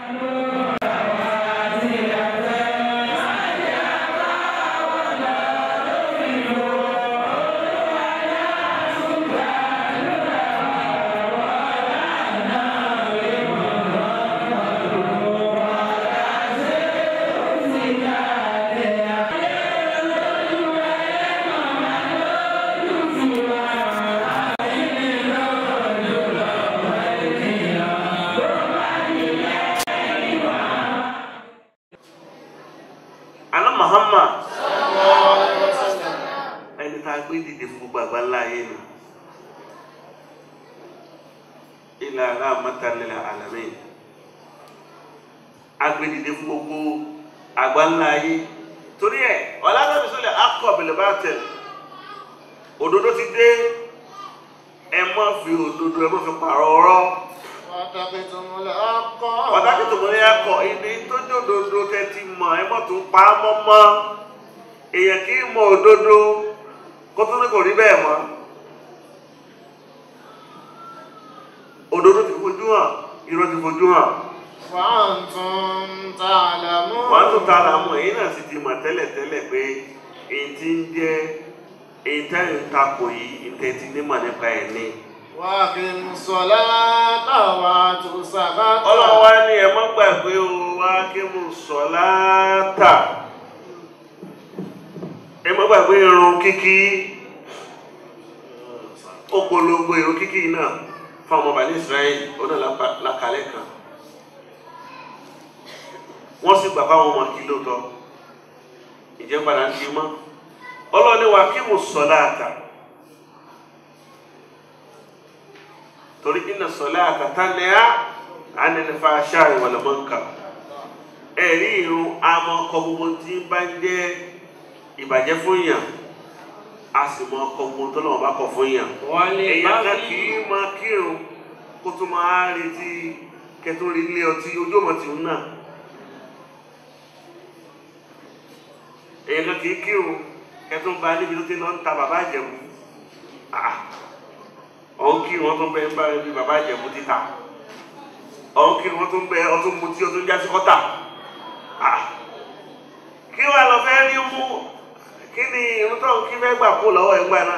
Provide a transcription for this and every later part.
Àná Muhammad ẹni tá a gbé dìde fún gbogbo àgbáńlá ayé nù ilà rahmatanil alamin a gbé dìde fún gbogbo àgbáńlá ayé torí ẹ ọlọ́dọ̀bí sọlẹ̀ akọ bìlìbàtẹ̀ òdodo ti dé ẹ má fi òdodo ẹ má fi pààrọ̀ ọ̀rọ̀ pàtàkì tó mọ̀lẹ́ akọ ìdí tó jẹ́ òdodo tẹ́tí mọ̀ ẹ má tún pa á mọ́ mọ́ èèyàn kì í mọ òdodo kó tó ní kò rí bẹ́ẹ̀ mọ́ òdodo ti fojú hàn irọ́ ti fojú hàn وأنتم تعلمون wọ́n tún ta ara mọ̀ èyí náà sì ti mọ̀ tẹ́lẹ̀tẹ́lẹ̀ pé èyí tí ń jẹ́ èyí táyà ń takò yìí ìtẹ́tí nímọ̀ nípa ẹ̀ ní. وأقيموا الصلاة وآتوا الزكاة ọlọ́run wá ní ẹ má gbàgbé o wá kí mo sọ láàtà ẹ má gbàgbé irun kíkí ó polongo irun kíkí náà fún ọmọ bàálí Israẹli ó náà lápá- lákàlẹ́ kan wọ́n sì gbà fáwọn ọmọ kí lóòótọ́ ìjẹ́ padà ń di mọ́ ọlọ́run ní wá kí mo sọ láàtà torí inna salata tanha anil fahsha'i wal munkar ẹ̀rí irun àmọ́ ọkọ̀ gbogbo tí ń bá ń jẹ́ ìbàjẹ́ fún yàn a sì mọ ọkọ̀ gbogbo tó lọ́wọ́ bá kọ̀ fún yàn èèyàn kan kì í máa kírun kó tó máa retí kẹtó rí ilé ọtí ojú ọmọ tí ń nà èèyàn kan kì í kírun kẹtó ń ba níbi tó ti lọ ń ta bàbá àjẹmú ọ̀hún kí wọ́n tó ń bẹ ń bá ẹbí bàbá ìjẹ̀bú títà ọ̀hún kí wọ́n tó ń bẹ ọtún mutí ọtún jásí kọ́tà Ah. kí wàá lọ fẹ́ rí mú kí ni irun tó ń kí fẹ́ gbà kó lọ́wọ́ ẹgbà náà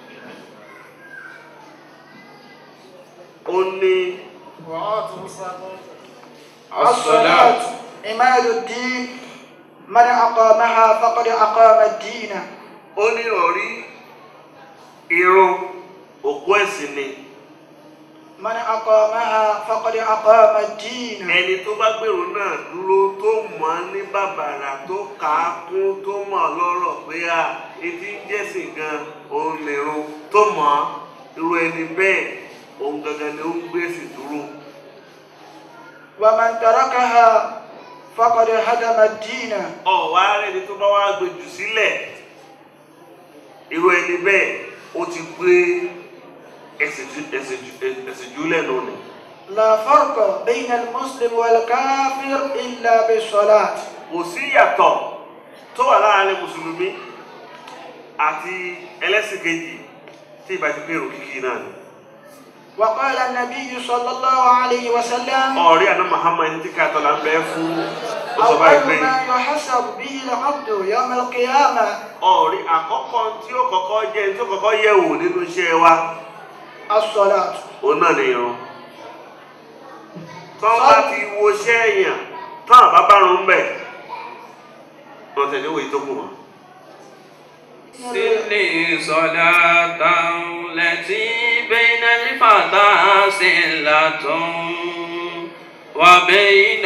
ó ní وآتوا الزكاة الصلاة عماد الدين من أقامها فقد أقام الدين ó ní ọ̀rí irun òkú ẹ̀sìn ni من أقامها فقد أقام الدين ẹni tó bá gbèrò náà dúró tó mọ̀ ọ́ ní bàbàrà tó kà á kún tó mọ̀ ọ́ lọ́rọ̀ pé à etí ń jẹ́sìn gan òun nìrun tó mọ̀ ọ́ irú ẹni bẹ́ẹ̀ òun gangan ni ó ń gbèsè dúró ومن تركها فقد هدم الدين ọ̀wá rẹ̀ ni tó bá wá gbèjù sílẹ̀ irú ẹni bẹ́ẹ̀ ó ti gbé ẹsẹ̀ ju- ẹsẹ̀ ju- ẹsẹ̀ jùlẹ̀ nù ni. لا فرق بين المسلم والكافر إلا بالصلاة kò sí ìyàtọ̀ tó wà láàrin mùsùlùmí àti ẹlẹ́sìn kejì tí ìbá ti pé èrò kíkí náà ni. وقال النبي صلى الله عليه وسلم ọ̀rí àná Muhammad ẹni tí ká tọ́lá ń bẹ fún ó sọ báyìí أول pé ما يحسب به العبد يوم القيامة ọ̀rí àkọ́kọ́ tí ó kọ́kọ́ jẹ́ tí ó kọ́kọ́ yẹ̀ wò nínú iṣẹ́ wa الصلاة òun náà ni irun. tọ́ bá ti wo iṣẹ́ èèyàn tán àbá bá rún bẹ̀ wọ́n tẹ̀lé wo ìtókù wọn. سلي صلاة التي بين الفتى سلة وبين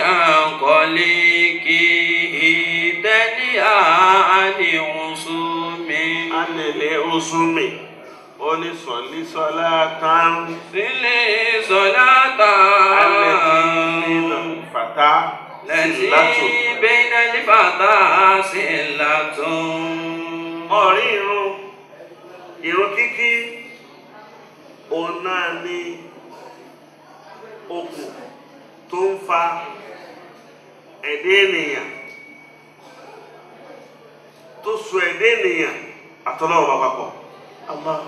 قليكه تليا عن عصوم anilẹ̀ osùnmi onísọ̀lí sọ́lá tán سلي صلاة alẹ́ nínú fàtà sílátù. التي بين الفتى سلة ọ̀rí irun irun kíkí òun náà ní okùn tó ń fa ẹ̀dẹ́ ènìyàn tó so ẹ̀dẹ́ ènìyàn àtọ́lọ́wọ́ bá papọ̀ الله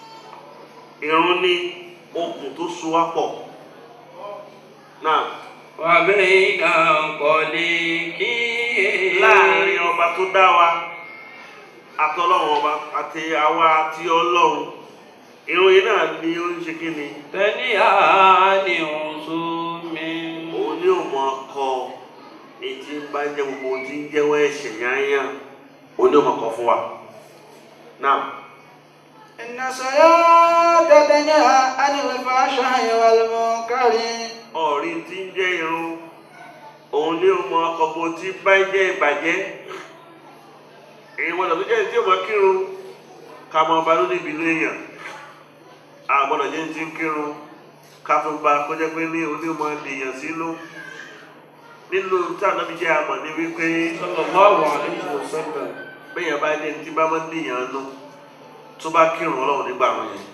irun ní okùn tó so wá pọ̀ náà وبين قليك láàrin ọba tó dá wa àtọlọ́run ọba àti àwa àti ọlọ́run ìròyìn náà ni ó ń ṣe kí ni تنيا لعصوم òun ní òun ọkọ ètí ń bá jẹ gbogbo ohun tí ń jẹ́wọ́ ẹ̀ṣẹ̀ yányá òun ní òun ọkọ fún wa náà إن الصلاة تنهى عن الفحشاء والمنكر ọ̀rí tí ń jẹ́ irun òun ní òun ọkọ bó tí bá jẹ́ ìbàjẹ́ èyí wọn lọ́dún jẹ́ tí ó mọ kírun ká mọ ọba ló níbi inú èèyàn àgbọ̀dọ̀ jẹ́ tí ń kírun ká tó gba kó jẹ́ pé ní onímọ̀ èèyàn sínú nínú tí ànábi jẹ́ àmọ̀ ní wípé sallallahu alayhi wa sallam bẹ́yàn bá ní ẹni tí bá máa ń dìyàn nú tó bá kírun ọlọ́run nígbà àwọn yẹn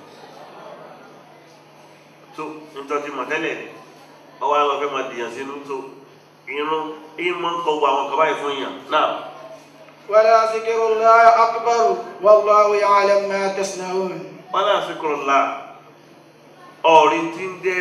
tó nítorí mọ̀ tẹ́lẹ̀ ọwọ́ àwọn ọ̀fẹ́ máa dìyàn sínú tó irun ìmọ̀ ń kọ gbogbo àwọn kaba yìí fún yàn náà ولا ذكر الله أكبر والله يعلم ما تصنعون wọn náà fi kúrò la ọ̀rí tí ń jẹ́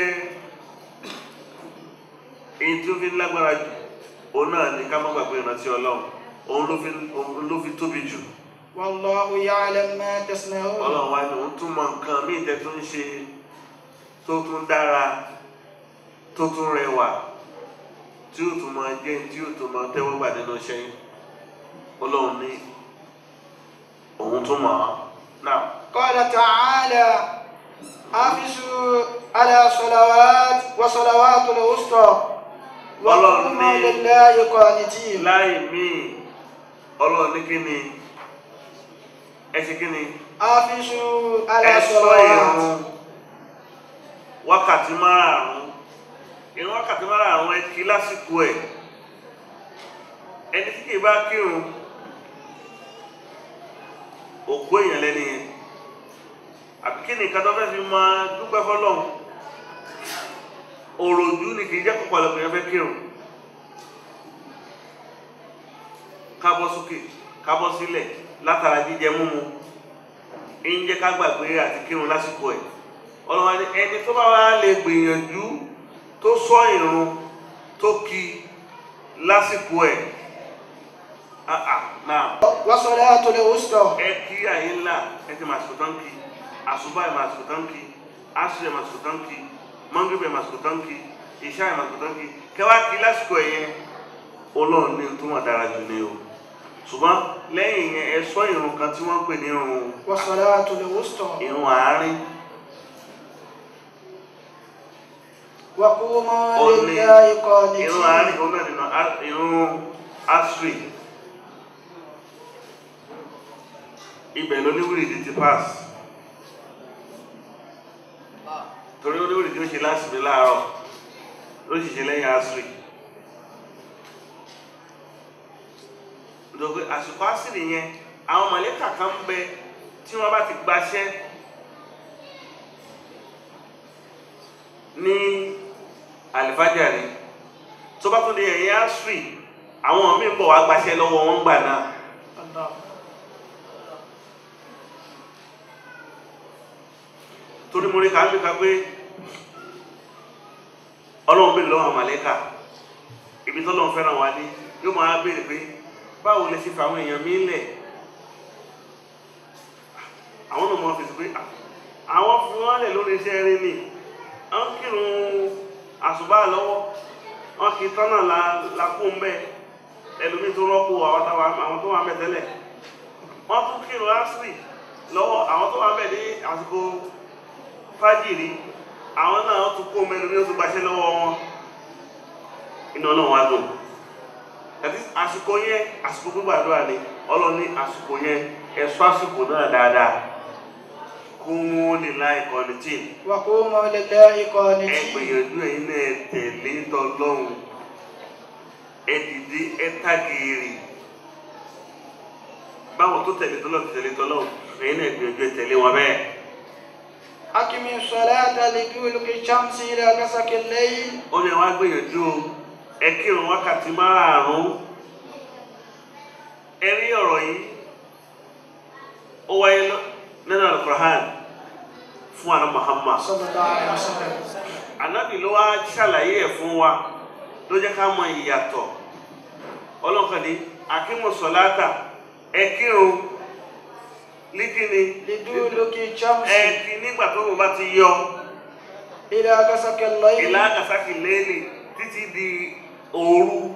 èyí tí ó fi lágbára jù òun náà ní ká má gbàgbé ìrántí ọlọ́run òun ló fi òun ló fi tóbi jù والله يعلم ما تصنعون ọlọ́run wa ni òun tún mọ nǹkan míì tẹ́ tún ń ṣe tó tún dára tó tún rẹwà tí ó tún máa jẹ́ tí ó tún máa tẹ́wọ́ gbà nínú iṣẹ́ yín ọlọ́run ní òun tún mọ̀ ọ́ náà. قال تعالى حافظوا على صلوات وصلوات الوسطى وقوموا والله. لله قانتين láì míì ọlọ́run ní kíni ẹ ṣe kíni حافظوا على ẹ sọ صلوات ìrun wákàtí márààrún ìrun wákàtí márààrún ẹ kí lásìkò ẹ ẹni tí kìí bá kírun òkú èèyàn lẹ́ni yẹn àbí kí ni nǹkan tó fẹ́ fi máa dúpẹ́ fọlọ́run òròjú ni kìí jẹ́ kó pọ̀lọpọ̀ yẹn fẹ́ kírun kábọ́ sókè kábọ́ sílẹ̀ látara jíjẹ múmu ń jẹ́ ká gbàgbé àti kírun lásìkò ẹ̀ ọlọ́wọ́ ni ẹni tó bá wá lè gbìyànjú tó sọ ìrun tó kí lásìkò ẹ̀ ah ah náà وصلاة الوسطى ẹ kí àyè ńlá ẹ ti màsìkò tán kí àṣùbà ẹ màsìkò tán kí àṣù ẹ màsìkò tán kí mọ́ngìbì ẹ màsìkò tán kí ìṣá ẹ màsìkò tán kí kẹwàá kí lásìkò ẹ̀ yẹn ọlọ́run ní tó wọ́n dára jù ní o ṣùgbọ́n lẹ́yìn yẹn ẹ sọ ìrun kan tí wọ́n ń pè ní ìrun وصلاة الوسطى ìrun àárín وقوموا ó ní لله ìrun àárín قانتين òun náà nínú á- ìrun asri ibẹ̀ ló ní wíìrìdì ti pass torí ó ní wíìrìdì ó ṣe lásìmí láàárọ̀ ló sì ṣe lẹ́yìn asri nítorí àsìkò asiri yẹn àwọn mọ̀lẹ́kà kan ń bẹ tí wọ́n bá ti gbaṣẹ́ ní àlìfájàre tó bá tún di ẹ̀yìn asiri àwọn míì ń bọ̀ wá gbaṣẹ́ lọ́wọ́ wọn gbà náà الله torí mo rí ká bí ká pé ọlọ́run bèèrè lọ́wọ́ àwọn mọ̀lẹ́kà ibi tọ́lọ́run fẹ́ràn wá ní yóò máa béèrè pé báwo lè ṣe fa àwọn èèyàn mí lẹ̀ àwọn náà mọ̀ fi sí pé "Ah, àwọn fi wọ́n lẹ̀ lórí iṣẹ́ rí ni wọ́n kírun àṣùbà lọ́wọ́ wọ́n kì í tọ́nà la la kú ń bẹ́ ẹlòmíì tó rọ́pò àwọn táwa àwọn tó wà mẹ́ tẹ́lẹ̀ wọ́n tún kírun asiri lọ́wọ́ àwọn tó wà mẹ́ ní àsìkò fájìrí àwọn náà wọ́n tún kó mẹ́nu ní oṣù gbaṣẹ́ lọ́wọ́ wọn iná náà wá dùn àti àsìkò yẹn àsìkò gbígbàdúrà ni ọlọ́ni àsìkò yẹn ẹ̀ṣọ́ àsìkò náà dáadáa kó wọ́n lè láì kọ́ni tí وقوموا لله ẹ قانتين gbìyànjú ẹ̀yin náà ẹ tẹ̀lé tọlọ́hun ẹ dìde ẹ tàgìrì báwọn tó tẹ̀lé tọlọ́hun ti tẹ̀lé tọlọ́hun ẹ̀yin náà gbìyànjú ẹ tẹ̀lé wọn bẹ́ẹ̀. أقم الصلاة لدلوك الشمس إلى غسق الليل ó ní wá gbìyànjú o ẹ kírun wákàtí márààrún ẹ rí ọ̀rọ̀ yìí ó wáyé lọ- nínú alukur'an fún àná Muhammad صلى الله عليه وسلم anabi ló wá ṣàlàyé ẹ̀ fún wa ló jẹ́ ká mọ ìyàtọ̀ ọlọ́kàdé akímọ̀sọ̀láta ẹ kírun líkíni لدلوك الشمس ẹ kí nígbà tó wọn bá ti yọ إلى غسق الليل ìlà kàsákì lẹ́lì títí di òru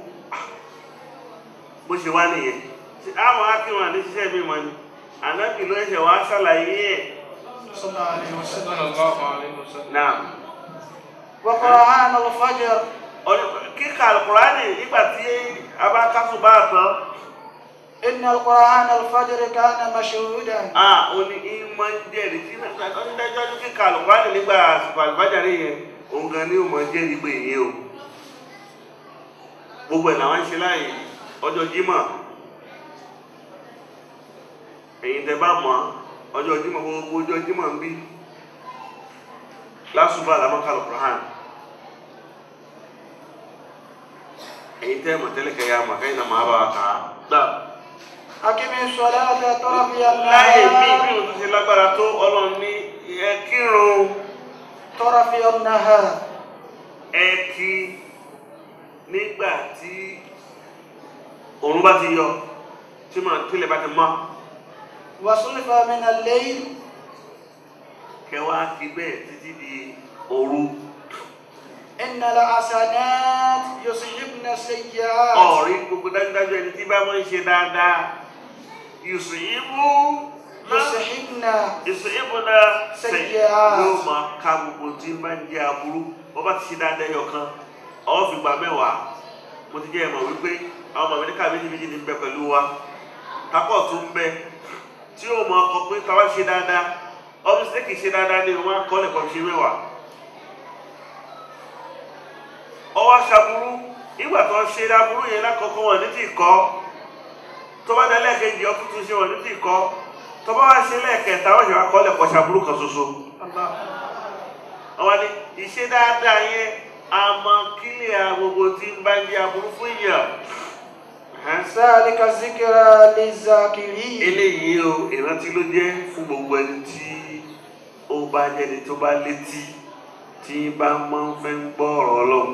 bó ṣe wá nìyẹn Ṣé àwọn akírun àti ṣiṣẹ́ mi mọ́ ni ànábì ló ṣe wá ṣàlàyé ẹ̀ صلى الله عليه وسلم sallallahu alaihi wasallam. náà وقرآن الفجر Ọ̀rẹ́- kíkà alukurani nígbà tí a bá kásù bá tán إن القرآن الفجر كان مشهودا a ò ní ìmọ̀ ń jẹ́rìí tí ọ̀dájọ́ ní kíkà alukurani nígbà àsìkò àlùbájáde yẹn òun gan ni ó mọ̀ jẹ́rìí pé ìyẹn o gbogbo ẹ̀ làwọn ń ṣe láàyè ọjọ́ jímọ̀ ẹ̀yin tẹ́ bá mọ̀ ọjọ́ jímọ̀ gbogbo ọjọ́ jímọ̀ ń bí lásùbà làwọn kà alukurani ẹ̀yin tẹ́ mọ̀ tẹ́lẹ̀ kẹ́ ya mọ̀ kẹ́yìn náà máa bá wa kà á gbà. أقم الصلاة طرفي láyé mi bí النهار o tún ṣe lágbára tó ọlọ́run ní ẹ kírun طرفي النهار ẹ kí nígbà tí òun bá ti yọ tí màá tílẹ̀ bá ti mọ́ وصلف من الليل kẹwàá kí bẹ́ẹ̀ títí di òru إن الحسنات يصحبن السيئات ọ̀rí gbogbo dájúdájú ẹni tí bá máa ń ṣe dáadáa yùsùn ìbú يصحبن yùsùn ìbú náà sẹ́yìn Sayyi'at. yóò máa ka gbogbo tí ń bá ń jẹ́ aburú wọ́n bá ti ṣe dáadáa ẹyọ kan ọ̀ fi gba mẹ́wàá mo ti jẹ́ ẹ̀mọ̀ wípé àwọn ọmọ mi ní ká méjì méjì ní bẹ pẹ̀lú wa takọ̀ tó ń bẹ tí yóò mọ ọkọ pé táwa ṣe dáadáa ọdún sí kì í ṣe dáadáa ní wọn kọ́ lẹ́kọ̀ọ́ ṣe mẹ́wàá ọwọ́ aṣaburú nígbà tó ń ṣe aburú yẹn lákọ̀ọ́kọ́ wọn ní tí kọ́ tó bá dá lẹ́ẹ̀kejì ọtún tún ṣe wọn ní tí kọ́ tó bá wá ṣe lẹ́ẹ̀kẹta wọ́n ṣe wá kọ́ lẹ́kọ̀ọ́ ṣaburú kan ṣoṣo الله àwọn ni ìṣe dáadáa yẹn àmọ́ kílẹ̀ gbogbo tí ń bá ń jẹ́ aburú fún yàn ذلك ذكرى للذاكرين eléyìí o ìrántí ló jẹ́ fún gbogbo ẹni tí ó bá jẹ́ni tó bá létí tí bá máa ń fẹ́ ń gbọ́ ọ̀rọ̀ ọlọ́run.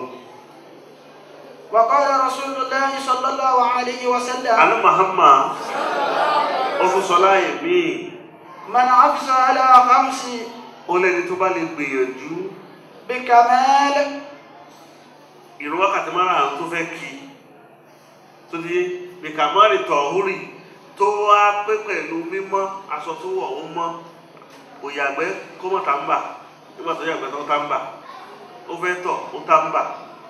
وقال رسول الله صلى الله عليه وسلم àná Muhammad ó tún sọ láàyè míì من حفظ على خمس ó lẹ́ni tó bá lè gbìyànjú بكمال ìrun wákàtí márùn-ún tó fẹ́ kí tó di bìkàmọ́rì tọ̀húrì tó wá pé pẹ̀lú mímọ́ aṣọ tó wọ̀ ó mọ́ kò yàgbẹ́ kó mọ̀ tá ń bà nígbà tó yàgbẹ́ tó tá ń bà ó fẹ́ tọ̀ ó tá ń bà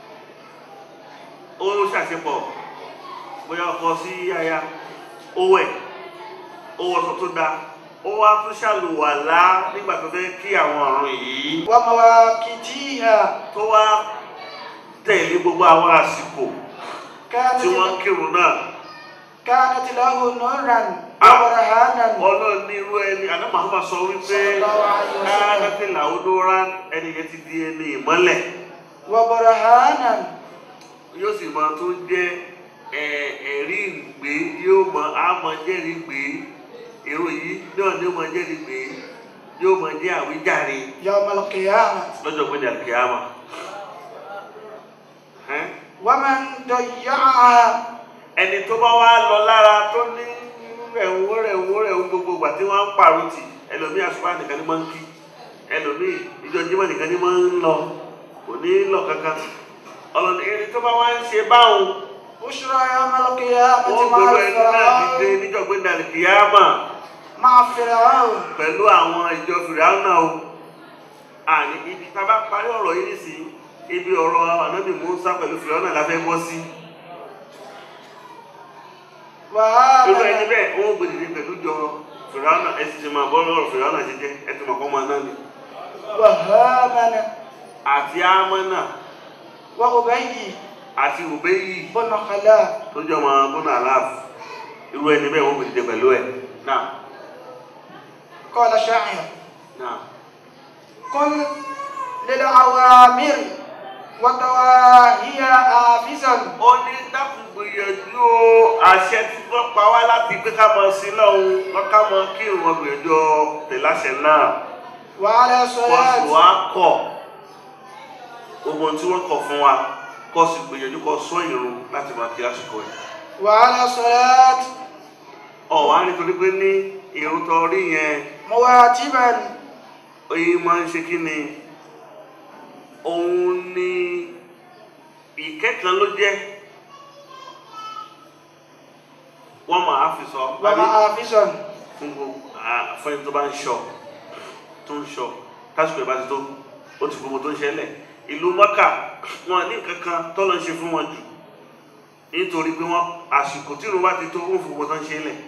ó ṣàṣepọ̀ bóyá ọkọ sí aya ó wẹ̀ ó wọṣọ tó dáa ó wá tún ṣàlùwàlá nígbà tó fẹ́ kí àwọn ọ̀run yìí ومواقيتها tó wá tẹ̀lé gbogbo àwọn àsìkò كانت tí wọ́n ń kírun náà كانت له نورا Ah. وبرهانا ọlọ́run ní irú ẹni àná Muhammad sọ wípé Sallallahu alaihi wasallam. káàkiri làwùdóra ẹni yẹn ti di ẹni ìmọ́lẹ̀ وبرهانا yóò sì máa tó jẹ́ ẹ- ẹ̀rí ìgbé yóò mọ àmọ́ jẹ́rìí gbé èrò yìí náà ni ó mọ jẹ́rìí gbé yóò mọ jẹ́ àwíjàre يوم القيامة lọ́jọ́ gbẹ́dẹ̀ àkíyàmà. Ẹ́n? ومن ضيعها ẹni tó bá wá lọ lára tó ní rẹ̀wó rẹ̀wó rẹ̀wó gbogbo ìgbà tí wọ́n ń pàrọ̀ tì ẹlòmíì àṣùpá nìkan ní máa ń kí ẹlòmíì ìjọ jímọ̀ nìkan ní máa ń lọ kò ní lọ kankan ọlọ́ni ẹni tó bá wá ń ṣe báwọn بشرى يوم القيامة wọ́n مع gbèrò ẹni náà dìde فرعون níjọ́ gbé dàlẹ́ kìyàmà مع فرعون pẹ̀lú àwọn ìjọ fìràwọ̀nà o àní ibi tá a bá parí ọ̀rọ̀ yìí nísìnyí ibi ọ̀rọ̀ ànábì Mùsá pẹ̀lú fìràwọ̀nà la fẹ́ bọ́ sí. irú ẹni وآمن bẹ́ẹ̀ wọ́n gbèdìde pẹ̀lú jọ fìràwọ̀nà ẹ sì ti máa bọ́ lọ́rọ̀ fìràwọ̀nà jíjẹ́ ẹ ti máa kọ́ máa náà ni. وهامان àti amánà وأبي àti òbẹ́yì بن خلاف tó jọ máa bọ́nà aláàfù irú ẹni bẹ́ẹ̀ wọ́n gbèdìde pẹ̀lú ẹ̀ náà قال شاعر náà. قل للأوامر وتواهي حافظا ó ní dákun gbìyànjú o àṣẹ tí wọ́n pa wá láti pé ká mọ sí lọ́hùn wọ́n ká mọ kí ìwọ̀n gbìyànjú ọ tẹ̀láṣẹ náà وعلى wọ́n sì صلاة wá kọ̀ gbogbo tí wọ́n kọ̀ fún wa kó sì gbìyànjú kó sọ ìrun láti máa kí àsìkò ẹ̀ وعلى صلاة ọ̀wá nítorí pé ní ìrun tó rí yẹn مواتبا oyin máa ń ṣe kí ni òun ni ìkẹ́kàn ló jẹ́ wọ́n máa fi sọ ومحافظا fún gbogbo à- fún ẹni tó bá ń ṣọ tó ń ṣọ tásìkò ìbá ti tó ó ti gbogbo tó ń ṣẹlẹ̀ ìlú mọ́kà wọn ní nǹkan kan tọ́lọ́ ń ṣe fún wọn jù nítorí pé wọ́n àsìkò tí ìrun bá ti tó wọ́n fún gbogbo tó ń ṣẹlẹ̀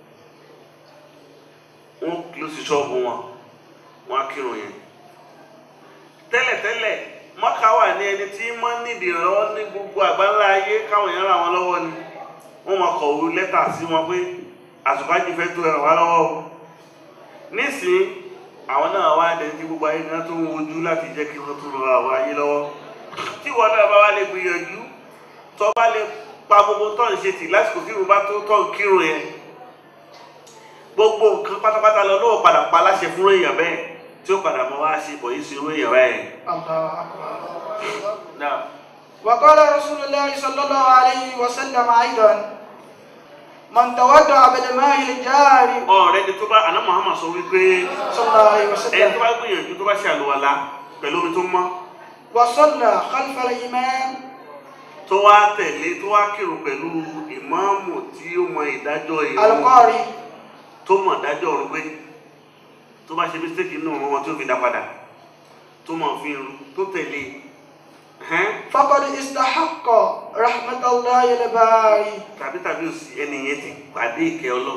wọ́n ló sì ṣọ́ọ̀bù wọn wọ́n á kírun yẹn tẹ́lẹ̀tẹ́lẹ̀ mọ́kà wà ní ẹni tí wọ́n nídìí ìrànlọ́wọ́ ní gbogbo àgbáńlá ayé káwọn èèyàn ràn wọ́n lọ́wọ́ ni wọ́n máa kọ̀wé lẹ́tà sí wọn pé àsùnfàjì fẹ́ tó ẹ̀rọ wá lọ́wọ́ o nísìnyí àwọn náà wá dẹni tí gbogbo ayé náà tó ń wojú láti jẹ́ kí wọ́n tó rọ àwọn ayé lọ́wọ́ tí wọn náà bá wá lè gbìyànjú tó bá lè pa gbogbo tó ń ṣe tì lásìkò tí ìrun bá tó tó ń kírun yẹn gbogbo nǹkan pátápátá lọ lọ́wọ́ padà pa láṣẹ fún èèyàn bẹ́ẹ̀ tí ó padà mọ́ wá ṣe bọ̀ yìí sí irú èèyàn bẹ́ẹ̀. الله أكبر Now, وقال رسول الله صلى الله عليه وسلم أيضا من تودع بالماء الجاري ọ̀rẹ́ ni tó bá àná Muhammad sọ wípé صلى الله عليه ẹni tó وسلم bá gbìyànjú tó bá ṣe àlùwàlá pẹ̀lú omi tó mọ́ وصلى خلف الإمام tó wá tẹ̀lé tó wá kírun pẹ̀lú ìmáàmù tí ó mọ ìdájọ́ ìrun القاري tó mọ̀ ìdájọ́ ọ̀run pé tó bá ṣe mistake nínú ọ̀run wọn tí ó fi dá padà tó mọ̀ fi irun tó tẹ̀lé ẹ̀hẹ́n, فقد استحق رحمة الله الباري tàbí tàbí òsì ẹni yẹn ti pàdé ìkẹ́ ọlọ́run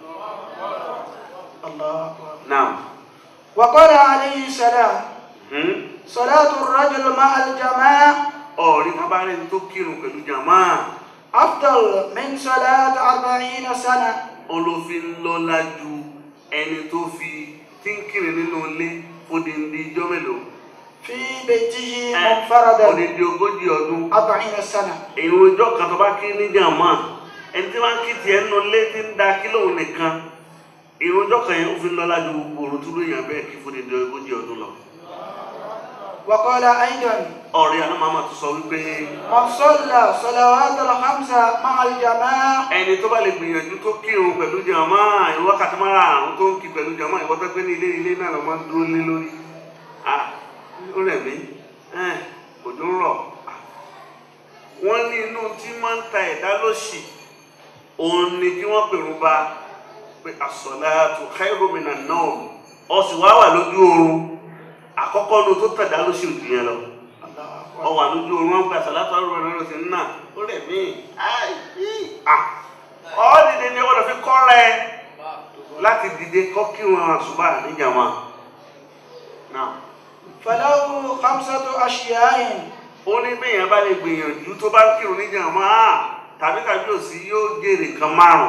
الله أكبر náà وقال عليه السلام hmm? صلاة الرجل مع الجماعة ọ̀rí kábàárẹ̀ tó kírun pẹ̀lú jàmáà أفضل من صلاة أربعين سنة olófin lọ́lá ju ẹni tó fi tí ń kírun nínú ilé fòdìndí ijọ́ mélòó في بيته Eh, منفردا fòdìndí ogójì ọdún أربعين سنة èyí ọjọ́ kan tó bá kí ní jàmáà ẹni tí wọ́n kí tiẹ̀ nínú ilé tí ń da kí lóun nìkan èyí ọjọ́ kan yẹn ó fi lọ́lá ju gbogbo òrùn tó lóyìn abẹ́ kí fòdìndí ogójì ọdún lọ. وقال أيضا ọ̀rẹ́ àná màmá tó sọ wípé من صلى صلوات الخمسة مع الجماعة ẹni tó bá lè gbìyànjú tó kírun pẹ̀lú jàmáà ìwọ wákàtí mara àrùn tó ń kí pẹ̀lú jàmáà ìwọ tó pé ní ilé ilé náà lọ máa ń dúró lé lórí ah ó rẹ̀ mí ẹ̀ òjò ń rọ̀ Ah. wọ́n ní inú tí máa ń ta ẹ̀dá lóṣì òun ni kí wọ́n pèrún ba pé as-salatu khairun minan nawm ọ sì wá wà lójú oorun àkọ́kọ́ nu tó tẹ̀dá lóṣì òjì yẹn lọ ọ wà lójú oorun wọn gba sàlátà ọrùn ẹ̀rọ sí nà ó rẹ̀ mí ai í, à ọ dìde ni wọ́n fi kọ́ rẹ láti dìde kọ́ kí wọn àṣùbà níjàmá náà فله خمسة أشياء ó ní bẹ́yẹn bá lè gbìyànjú tó bá kírun níjàmá tàbí tàbí òsì yóò jèrè kan márùn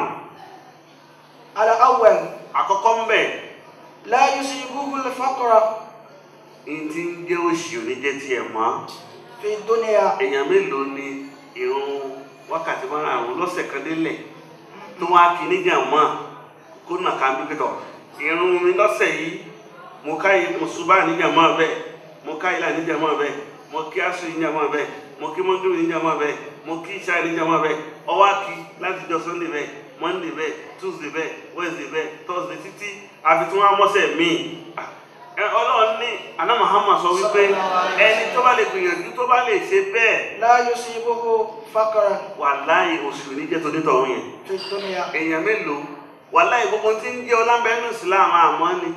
الأول àkọ́kọ́ ń bẹ̀ لا يصيبه الفقر ní ti ń jẹ́ òṣì oníjẹ́ tiẹ̀ mọ́ في الدنيا èèyàn mélòó ni irun wákàtí márùn lọ́sẹ̀ kan délẹ̀ tó wá kí níjàmá kó nà ká bí pẹ́tọ̀ irun mi lọ́sẹ̀ yìí mo ká yìí mo ṣubá níjàmá bẹ́ẹ̀ mo ká ìlà níjàmá bẹ́ẹ̀ mo kí aṣọ níjàmá bẹ́ẹ̀ mo kí mọ́jú níjàmá bẹ́ẹ̀ mo kí ìṣá níjàmá bẹ́ẹ̀ ọwọ́ kí láti jọ sunday bẹ́ẹ̀ monday bẹ́ẹ̀ tuesday bẹ́ẹ̀ wednesday bẹ́ẹ̀ thursday títí àfi tí wọ́n á mọ́sẹ̀ míì Ah, ẹ, ọlọ́run ní aná Muhammad sọ wípé ẹni tó bá lè gbìyànjú tó bá lè ṣe bẹ́ẹ̀ لا يصيبه فقر wàláì òṣèlú níjẹ́ tó nítọ̀ òun yẹn في الدنيا èèyàn mélòó wàláì gbogbo tí ń jẹ́ ọlámbẹ́nu Islam àmọ́ ni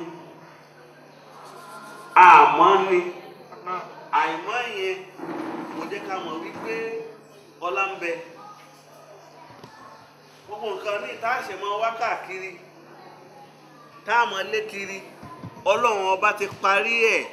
àmọ́ ni àìmọ́ yẹn kò jẹ́ ká mọ̀ wípé ọlá ń bẹ gbogbo nǹkan ní ìtaàṣẹ mọ wá káàkiri táàmù lé kiri ọlọ́run ọba ti parí ẹ̀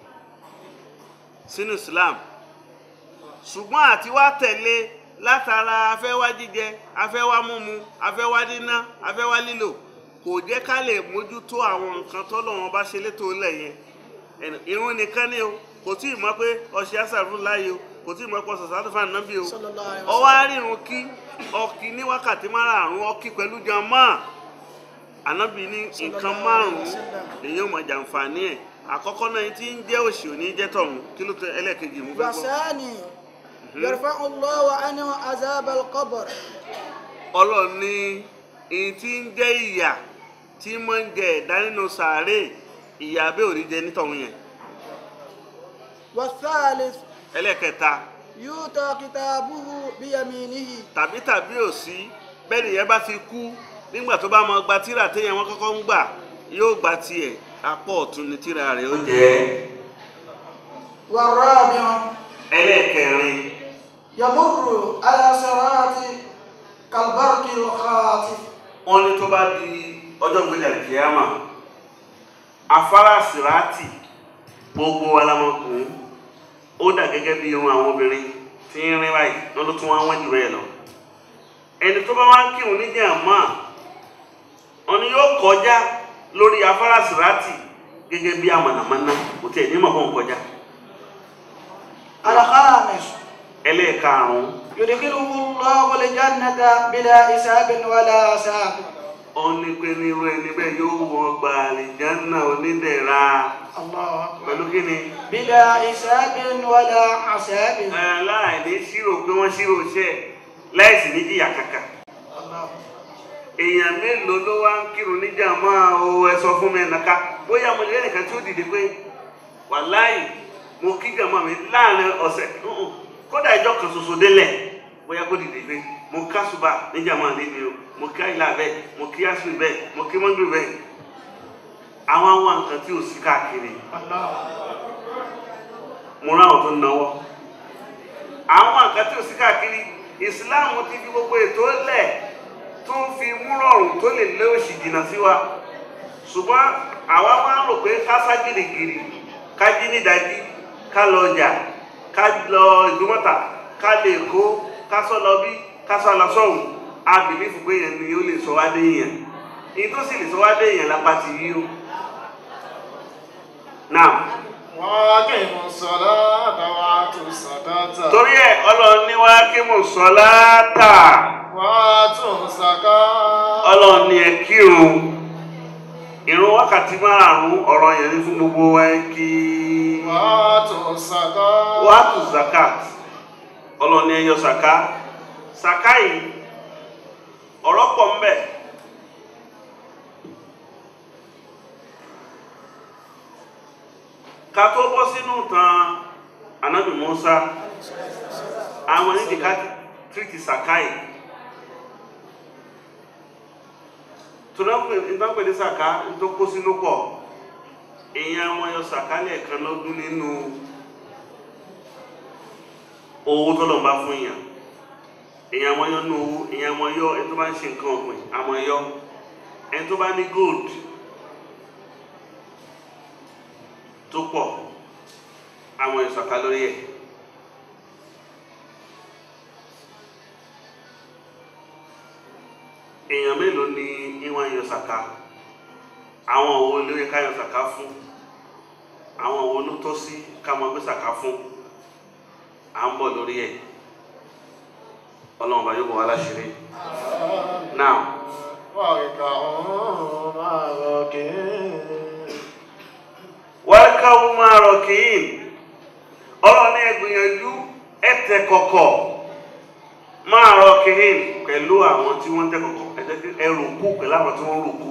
sínú Islam ṣùgbọ́n àti wá tẹ̀lé látara afẹ́wá jíjẹ afẹ́wá múmu afẹ́wá níná afẹ́wá lílò kò jẹ́ ká lè mójútó àwọn nǹkan tọ́lọ́run ọba ṣe létò ilẹ̀ yẹn ẹnu irun nìkan ni o kò tí ì mọ̀ pé ọṣẹ àṣàrùn láàyè o kò tí ì mọ̀ pé ọṣẹ sàtúfà nàbí o Sallallahu alaihi ọwọ́ àrírun kí ọkì ní wákàtí márààrún ọkì pẹ̀lú jàmáà ànábì ní nǹkan márùn-ún lèyìn ọmọ jàǹfààní ẹ̀ àkọ́kọ́ náà tí ń jẹ́ òṣì òní jẹ́ tọ̀hún kí ló tẹ ẹlẹ́ẹ̀kejì mú fẹ́ gbọ́. وثاني يرفع الله عنه عذاب القبر ọlọ́run ní èyí tí ń jẹ́ ìyà tí mo ń jẹ ẹ̀dá nínú sàárè ìyà bẹ́ẹ̀ ò ní jẹ nítọ̀hún yẹn والثالث ẹlẹ́kẹta يؤتى كتابه بيمينه tàbí tàbí ò sí bẹ́ẹ̀ nìyẹn bá ti kú nígbà tó bá mọ gba tíra téèyàn wọn kọ́kọ́ ń gbà yóò gba tiẹ̀ apá ọ̀tún ni tíra rẹ̀ ó jẹ́ والرابع ẹlẹ́kẹrin يمر على صراط كالبرق الخاطف wọn ní tó bá di ọjọ́ gbẹdẹ kíámà afárá sìrátì gbogbo alamọkùnrin ó dà gẹ́gẹ́ bí irun àwọn obìnrin tí ń rin báyìí wọn ló tún wá wọ́n jù bẹ́ẹ̀ lọ ẹni tó bá wá ń kírun ní jàmá wọn ni yóò kọjá lórí afárá sìrátì gẹ́gẹ́ bí amọ̀nàmọ́ná kò tẹ̀ ní mọ̀kàn kọjá الخامس ẹlẹ́ẹ̀karùn-ún يدخله الله الجنة بلا حساب ولا عذاب ó ní pé ní irú ẹni bẹ́ẹ̀ yóò wọ ọgbà àlìjánná onídẹ̀ra الله أكبر pẹ̀lú kí ni. بلا حساب ولا عذاب láìní ṣírò pé wọ́n ṣírò iṣẹ́ láìsí ní jìyà kàkà الله èèyàn mélòó ló wá ń kírun níjà máa o ẹ sọ fún mi ẹnìkan bóyá mo lè nìkan tí ó dìde pé wàláì mo kí jàmọ́ mi láàrin ọ̀sẹ̀ ǹǹ, kódà ìjọ kan ṣoṣo délẹ̀ bóyá kó dìde pé mo ká ṣùbà níjà máa lé mi o mo kí àyílà bẹ́ẹ̀ mo kí àṣù bẹ́ẹ̀ mo kí mọ́ndù bẹ́ẹ̀ àwọn àwọn nǹkan tí ò sí káàkiri الله mo ráwọn tó ń náwó àwọn nǹkan tí ò sí káàkiri ìsìláàmù ti fi gbogbo ètò lẹ̀ tó ń fi múrọ̀rùn tó lè lé òṣì jìnnà sí wa ṣùgbọ́n àwa máa ń rò pé ká sá gìrìgìrì ká jí nídàájí ká lọ ọjà ká lọ ìgbọ́mọ̀tà ká lè kó ká sọ lọ bí ká sọ lọ sọ́hùn a bìlífù pé yẹn ni ó lè sọ wá dé yẹn èyí tó sì lè sọ wá dé yẹn lápá ti yí o. now وأقيموا الصلاة وآتوا الزكاة torí ẹ ọlọ́run ní wá kí mo sọ láàtà وآتوا الزكاة ọlọ́run ní ẹ kírun ìrun wákàtí márùn-ún ọ̀rọ̀ yẹn ní fún gbogbo wa ẹ kí وآتوا الزكاة wá tù zakat ọlọ́run ní ẹ yọ sàká sàká yìí ọ̀rọ̀ pọ̀ ń bẹ ká tó bọ́ sínú tan anabi musa àwọn onídìí ká tírìtì sàká yìí tọ́lọ́pẹ̀ ní sàká tó kó sínú pọ̀ èèyàn wọn yọ sàká lẹ́ẹ̀kan lọ́dún nínú owó tọ́lọ̀ bá fún èèyàn èèyàn wọn yọ nínú owó èèyàn wọn yọ ẹni tó bá ń ṣe nǹkan ọ̀gbìn àmọ́ yọ ẹni tó bá ní gold tó pọ̀ àwọn ìsọ̀ká lórí ẹ̀ èèyàn mélòó ni ìwọ̀n yọ sàká àwọn òwò ló yẹ ká yọ sàká fún àwọn òwò ló tọ́ sí ká mọ gbé sàká fún à ń bọ̀ lórí ẹ̀ ọlọ́run bá yóò bọ̀ wá láṣìírí now واركعوا مع الراكعين wáríkàwù máa rọ̀ kìín ọlọ́run ní ẹgbìyànjú ẹ̀tẹ̀ kọ̀kọ̀ máa rọ̀ kìín pẹ̀lú àwọn tí wọ́n tẹ́ kọ̀kọ̀ ẹ̀jẹ̀ kí ẹ rùkú pẹ̀lú àwọn tí wọ́n rùkú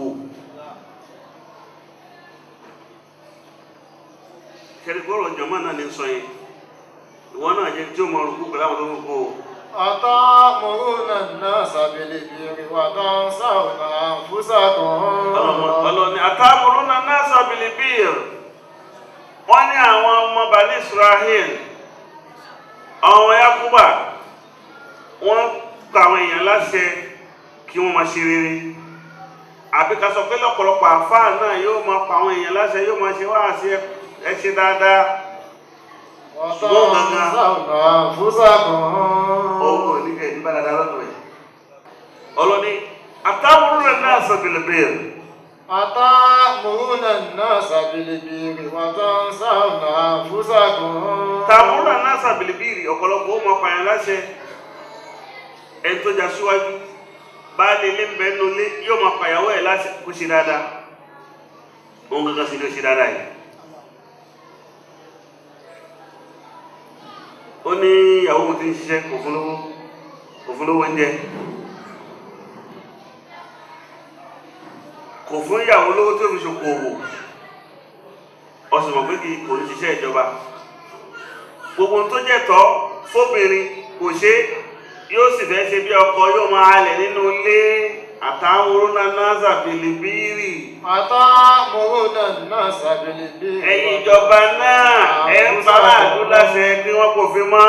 kẹ́rìkọ́rọ̀ jọ̀mọ́ náà ní sọ yẹn ìwọ náà jẹ́ tí ó mọ rùkú pẹ̀lú àwọn tó ń rùkú o. أتأمرون الناس بالبر وتنسون أنفسكم ọlọ́ni àtàmúrúnà náà sàbìlìbìr wọ́n ní àwọn ọmọ bani israel ọmọ yakuba wọ́n pa àwọn èèyàn láṣẹ kí wọ́n máa ṣe rere àbí ká sọ pé lọ́pọ̀lọpọ̀ àfáà náà yóò máa pa àwọn èèyàn láṣẹ yóò máa ṣe wáhàsí ẹ ṣe dáadáa وتنسون أنفسكم òun ò ní kẹ́ ẹ̀ bá dáadáa lọ́dọ̀ ẹ̀ ọlọ́ni àtàmúrúnà náà sàbìlìbìr أتأمرون الناس بالبر وتنسون أنفسكم tààmúrà náà sàbìlìbìrì ọ̀pọ̀lọpọ̀ ó mọ pààyàn láṣẹ ẹni tó jà síwájú baálé ilé ń bẹ nínú ilé yóò máa pàyàwó ẹ̀ láṣẹ kó ṣe dáadáa òun kankan sì ló ṣe dáadáa yìí ó ní ìyàwó òun ti ń ṣiṣẹ́ kò fún lówó kò fún lówó oúnjẹ kò fún ìyàwó lówó tí ó fi ṣokòwò ọ̀sùn mọ̀ pé kì í kò ní ṣiṣẹ́ ìjọba gbogbo ohun tó jẹ́ tọ́ fóbìnrin kò ṣe yóò sì fẹ́ ṣe bí ọkọ yóò máa halẹ̀ nínú ilé àtàwọn orúnanáza bìlìbìrì أتأمرون الناس بالبر ẹ̀yin ìjọba náà ẹ̀ ń bá àdúrà láṣẹ kí wọ́n kò fi mọ́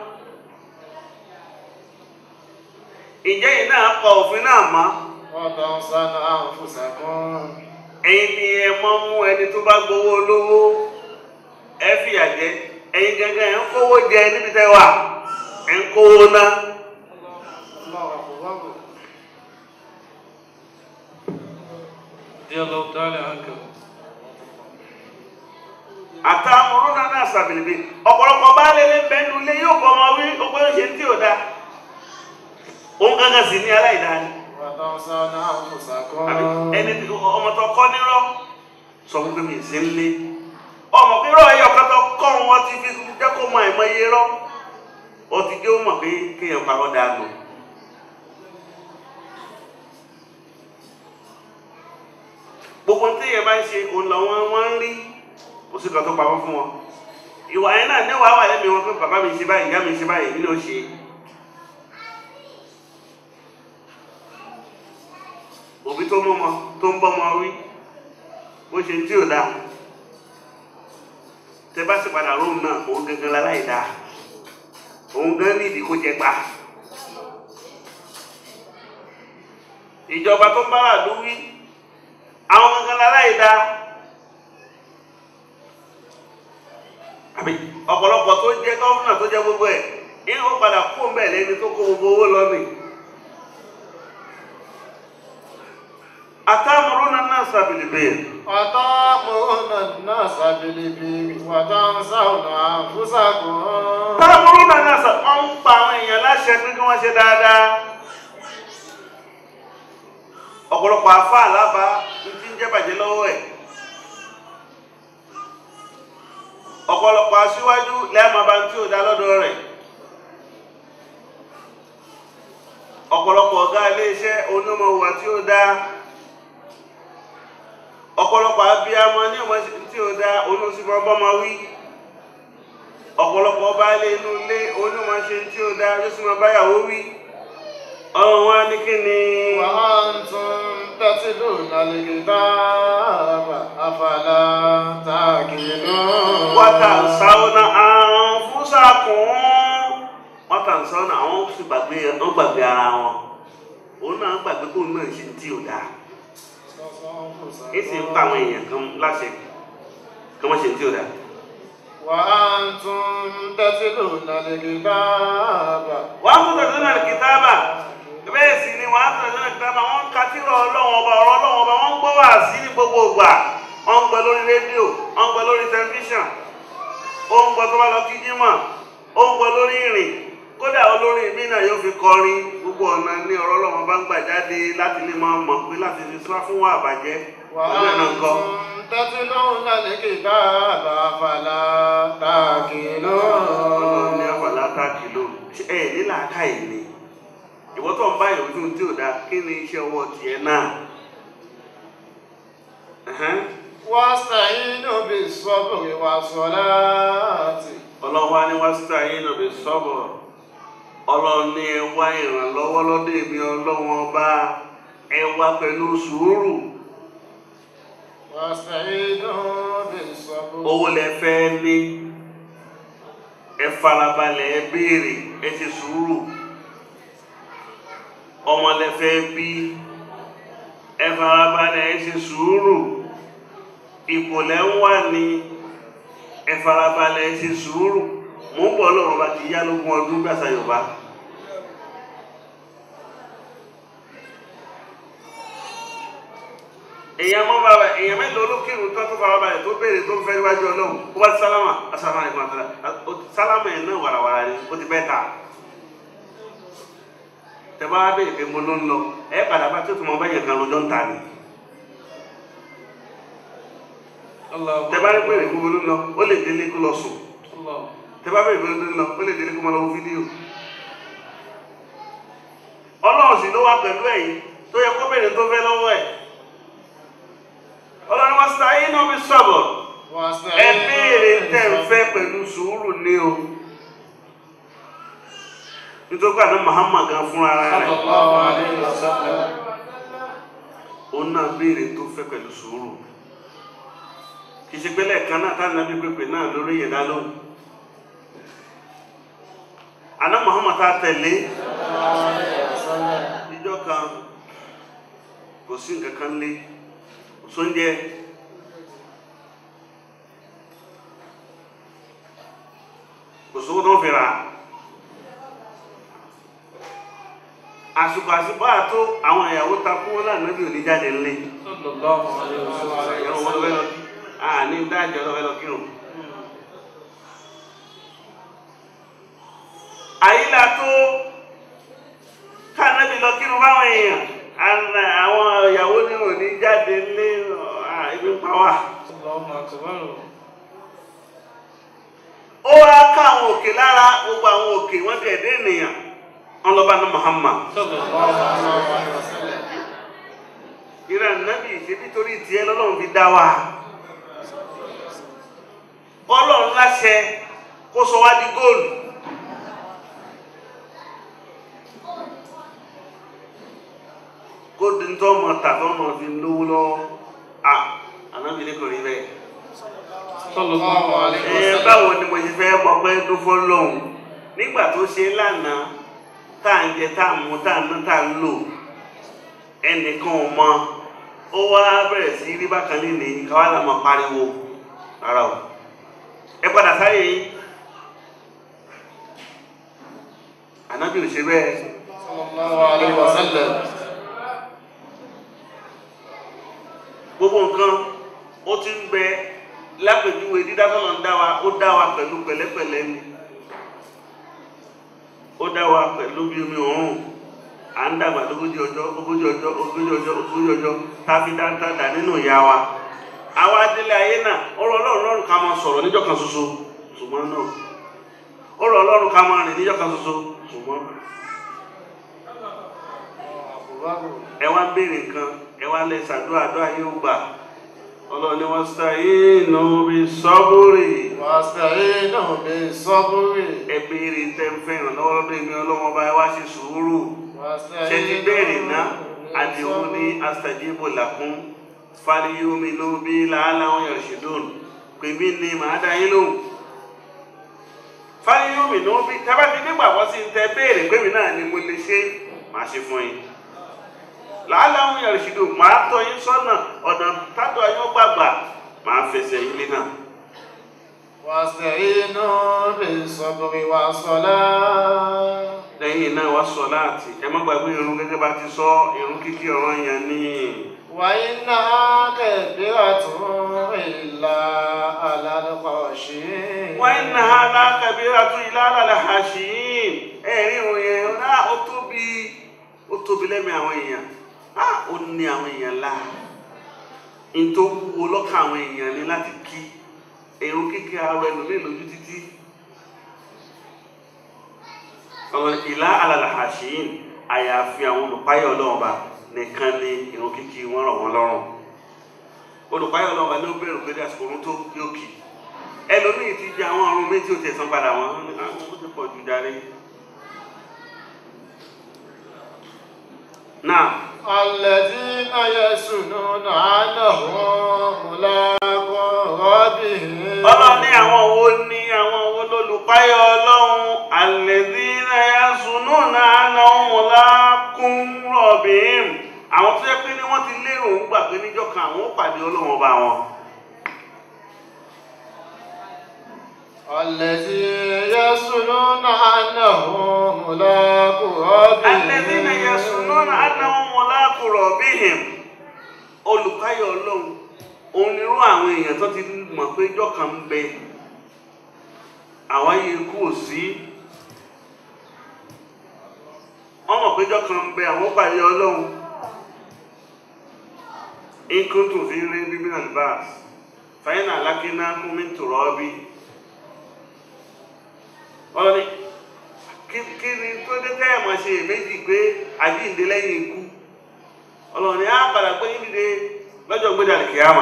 ìjẹ́ yìí náà kọ òfin náà mọ́ وتنسون أنفسكم ẹ̀yin ni ẹ mọ́ mú ẹni tó bá gbowó olówó ẹ fìyà jẹ ẹ̀yin gangan ẹ̀ ń kówó jẹ níbi tẹ́ wà ẹ̀ ń kówó ná الله أكبر رضي الله تعالى عنك àtàwọn náà sàbìlìbì ọ̀pọ̀lọpọ̀ bá lé lé bẹ́ẹ̀ nulẹ̀ yóò bọ́ ọmọ wí ọgbọ́n yóò ṣe tí ò dáa òun gangan sì ní aláìdáni وتنسون أنفسكم àbí ẹni tí ọmọ tó kọ́ nírọ́ sọ fún pé mi ì sí ń lé ọmọ pé rọ ẹyọ kan tó kọ́ wọn ti fi jẹ́ kó mọ àìmọ iye rọ́ ó ti jẹ́ ó mọ̀ pé kéèyàn parọ́ dáa nù. gbogbo tí èèyàn bá ń ṣe òun làwọn wọn ń rí kò sí kan tó pamọ́ fún wọn ìwà yẹn náà níwàá wà lẹ́mìí wọn pé bàbá mi ṣe báyìí ìyá mi ṣe báyìí èmi ló ṣe òbí tó mọ́ ọmọ tó ń bọ́ ọmọ wí bó ṣe tí ò dáa tẹ bá sì padà róun náà òun gangan láláì dáa òun gan nídìí kó jẹ gbà ìjọba tó ń bára lú wí àwọn gangan láláì dáa àbí ọ̀pọ̀lọpọ̀ tó jẹ́ gọ́fúnà tó jẹ́ gbogbo ẹ̀ ní ó padà kú ń bẹ̀ lẹ́ni tó kó gbogbo owó lọ nì. àtàmúrúnà náà sàbìlìbẹ̀ وتأمرون الناس بالبر وتنسون أنفسكم àtàmúrúnà náà sà wọ́n ń pa àwọn èèyàn láṣẹ pé kí wọ́n ṣe dáadáa. ọ̀pọ̀lọpọ̀ àfa àlábá ní ti ń jẹ́ bàjẹ́ lọ́wọ́ ẹ̀. ọ̀pọ̀lọpọ̀ aṣíwájú lẹ́ẹ̀mọ́ bá ń tí ò dá lọ́dọ̀ rẹ̀. ọ̀pọ̀lọpọ̀ ọ̀gá iléeṣẹ́ onímọ̀wà tí ó dá ọ̀pọ̀lọpọ̀ abiyamọ ní ọmọ tí ó dá oníṣùpọ̀ bọ́mọ wí ọ̀pọ̀lọpọ̀ ọba ilé inú ilé onímọ̀ṣe tí ó dá lọ́sùnmọ̀ báyàwó wí ọ̀run wa ní kí ni وأنتم تتلون الكتاب أفلا تعقلون wọ́tà sáwọ́nà àǹfùsàkùn wọ́tà sáwọ́nà àwọn sì gbàgbé wọ́n gbàgbé ara wọn òun náà gbàgbé kó náà ṣe tí ò dáa èsì ń pa àwọn èèyàn kan láṣẹ kí wọ́n ṣe tí ò dáa. وأنتم تتلون الكتاب wọ́n á tún tẹ̀sán náà kìtàbà bẹ́ẹ̀ sì ni wọ́n á tún tẹ̀sán náà kìtàbà wọ́n ń ka tírà ọlọ́wọ́n ọba ọ̀rọ̀ ọlọ́wọ́n ọba wọ́n ń gbọ́ wá sí ní gbogbo ìgbà wọ́n ń gbọ́ lórí rédíò wọ́n ń gbọ́ lórí tẹlifíṣàn ó ń gbọ́ tó bá lọ kí jímọ̀ ó ń gbọ́ lórí ìrìn kódà olórin mi náà yóò fi kọrin gbogbo ọ̀nà ní ọ̀rọ̀ ọlọ́wọ́n bá ń gbà jáde láti lè máa mọ̀ pé láti fi sá fún wa àbàjẹ́ ọdún ẹ̀ náà kọ́. وأنتم تتلون الكتاب أفلا ọlọ́run ní تعقلون àfàlà tá kìló ẹ nílà ká ẹ̀ ni ìwọ tó ń bá ìròjú tí ò dáa kí ni iṣẹ́ ọwọ́ tiẹ̀ náà. Ẹ̀hẹ́n. واستعينوا بالصبر والصلاة ọlọ́run wá ní wá sí ayé náà bí sọ́bọ̀ ọlọ́run ní ẹ wá ìrànlọ́wọ́ lọ́dọ̀ èmi ọlọ́run ọba ẹ wá pẹ̀lú sùúrù واستعينوا بالصبر owó lẹ fẹ́ ní ẹ farabalẹ̀ ẹ béèrè ẹ ti sùúrù ọmọ lẹ fẹ́ bí ẹ farabalẹ̀ ẹ ti sùúrù ipò lẹ ń wà ní ẹ farabalẹ̀ ẹ ti sùúrù mò ń bọ̀ lọ́wọ́ bá ti yá lógún ọdún gbàsá yorùbá. èèyàn mọ́ bàbá èèyàn mélòó ló kírun tó tó fara balẹ̀ tó béèrè tó fẹ́ níwájú ọlọ́run ó bá ti sálámà asáfà nìkan àtàlà sálámà yẹn náà wàràwàrà ni ó ti bẹ́ẹ̀ ta tẹ́bá wá béèrè pé mo ló ń lọ ẹ padà bá tó tó mọ bẹ́yẹn kan lọ́jọ́ ń ta ni الله tẹ́bá rí béèrè pé mo ló ń lọ ó lè délé kó lọ sùn الله tẹ bá bẹ̀rẹ̀ bẹ̀rẹ̀ lọ ó lè délé kó máa lọ wo fídíò ọlọ́run sì ló wá pẹ̀lú ẹ̀yìn tó yẹ kó bẹ̀rẹ̀ tó fẹ́ lọ́wọ́ ẹ̀ ọlọ́run wá sí ayé náà bí sọ̀bọ̀ ẹ béèrè tẹ́ ń fẹ́ pẹ̀lú sùúrù ní o nítorí pé àná Muhammad gan fúnra rẹ̀ sallallahu alayhi wa sallam òun náà béèrè tó fẹ́ pẹ̀lú sùúrù kì í ṣe pé lẹ́ẹ̀kan náà táwọn nàbí pépè náà lórí ìyẹ̀dá lóhùn àná Muhammad tá a tẹ̀lé ìjọ kan kò sí nǹkan kan lé kò sóúnjẹ kò sówó tó ń fi rà àsìkò àsìkò àtó àwọn ìyàwó takú wọn lànà bí òní jáde ńlé sallallahu alayhi wa sallam ìyàwó wọn lọ́wọ́ lọ kí àní dájọ́ lọ́wọ́ lọ kírun. àyílà tó káànábì lọ kírun báwọn èèyàn àna àwọn ìyàwó ní òní jáde ńlé à, ibi ń pa wá. Allahu akbar ó wá ká àwọn òkè lára gbogbo àwọn òkè wọn dẹ̀ dé ènìyàn wọn lọ bá ní Muhammad. sallallahu alayhi wa sallam ìrẹ́ nàbì ṣebí torí tiẹ̀ lọ́lọ́run fi dá wa ọlọ́run láṣẹ kó sọ wá di góòlù góòlù ń tọ́ ọmọ tà tó ọmọ fi lówó lọ́wọ́ à ànábì ní kò rí bẹ́ẹ̀ sallallahu alayhi wa ẹ sallam báwo ni mo ṣe fẹ́ mọ pé dúfọ́ lọ́hùn nígbà tó ṣe lánàá tá à ń jẹ tá à ń mu tá à ń ná tá à ń lò ẹnìkan ò mọ ó wá bẹ̀rẹ̀ sí rí bákan nínú káwá là máa pariwo rárá o ẹ padà sáyé yín ànábì ò ṣe bẹ́ẹ̀ sallallahu alaihi wasallam gbogbo nǹkan ó ti ń bẹ lápèjúwe dídá tọ́lọ̀ ń dá wa ó dá wa pẹ̀lú pẹ̀lẹ́pẹ̀lẹ́ ni ó dá wa pẹ̀lú bí omi òórùn à ń dàgbà lógójì ọjọ́ ogójì ọjọ́ ogójì ọjọ́ ogójì ọjọ́ tá a fi dáńtá dà nínú ìyá wa àwa délé ayé náà ó rọ ọlọ́run lọ́rùn ká máa sọ̀rọ̀ níjọ́ kan ṣoṣo ṣùgbọ́n náà ó rọ ọlọ́run ká máa rìn níjọ́ kan ṣoṣo ṣùgbọ́n ẹ wá ń béèrè nǹkan ẹ wá lẹ ṣàdúrà àdúrà yóò gbà ọlọ́ni wọ́n sàyínú bí sọ́búrì wasta'inu bis-sabri ẹ béèrè tẹ́ ń fẹ́ràn lọ́wọ́ lọ́dọ̀ èmi ọlọ́wọ́ bá wá sí sùúrù ṣe ti béèrè náà àdéhùn ní astajibu lakum falyuminu bí la'allahum yarshudun pè mí ni màá dá yín lóhùn falyuminu bí tábà fi nígbàgbọ́ sí ń tẹ béèrè pé mi náà ni mo lè ṣe màá ṣe fún yín la'allahum yarshudun màá tọ́ yín sọ́nà ọ̀nà tádọ̀ yín ó gbàgbà màá fẹsẹ̀ yín lé náà. wasta'inu bis-sabri was-salah lẹ́yìn náà wá sọ láti ẹ má gbàgbé irun gẹ́gẹ́ bá ti sọ irun kíkí ọ̀ràn yẹn ní wa innaha kabiratun illa 'ala al-khashi'in wọ́n ń na alákàbí àtún ilá àlàlẹ̀ àṣìyìn ẹ̀rí irun yẹn náà ó tóbi ó tóbi lẹ́mìí àwọn èèyàn á ó ní àwọn èèyàn lá n tó wúwo lọ́kàn àwọn èèyàn ní láti kí irun kíkí ara ẹlòmíì lójú títí ọ̀rọ̀ ìlà àlàlẹ̀ àṣìyìn àyàfi àwọn olùpáyọ̀ ọlọ́ọ̀ba nìkan ni irun kíkí wọn rọ̀ wọ́n lọ́rùn olùpáyọ̀ ọlọ́ọ̀ba ní ó bẹ̀rù pé àsìkò orun tó yóò kì ẹlòmíì ti di àwọn ọrùn méjì ó ti ẹ̀sán padà wọn àwọn ó ti pọ̀ jù darí. náà الذين يسنون عنهم ملاقو ربهم ọlọ́run ní àwọn wo ní àwọn wo lólùpáyọ̀ ọlọ́run alladhina yasununa annahum mulaqun rabbihim àwọn tó yẹ pé ní wọ́n ti lérò ń gbà pé níjọ́ kan àwọn ó pàdé ọlọ́run ọba wọn. الذين يسنون عنهم ملاقو ربهم alladhina yasununa annahum mulaqu rabbihim olùpáyọ̀ ọlọ́run òun nírú àwọn èèyàn tó ti mọ̀ pé ìjọ́ kan ń bẹ àwọn ayé ikú ò sí wọ́n mọ̀ pé ìjọ́ kan ń bẹ àwọn pàdé ọlọ́run in kuntum fi raybin min al-ba'th fa inna halaknakum min turabin ọlọ́ni kí kí ni tó dé tẹ́ ẹ̀ máa ṣe èméjì pé àjíǹde lẹ́yìn ikú ọlọ́ni á padà gbé yín dìde lọ́jọ́ gbé dàrí kìámà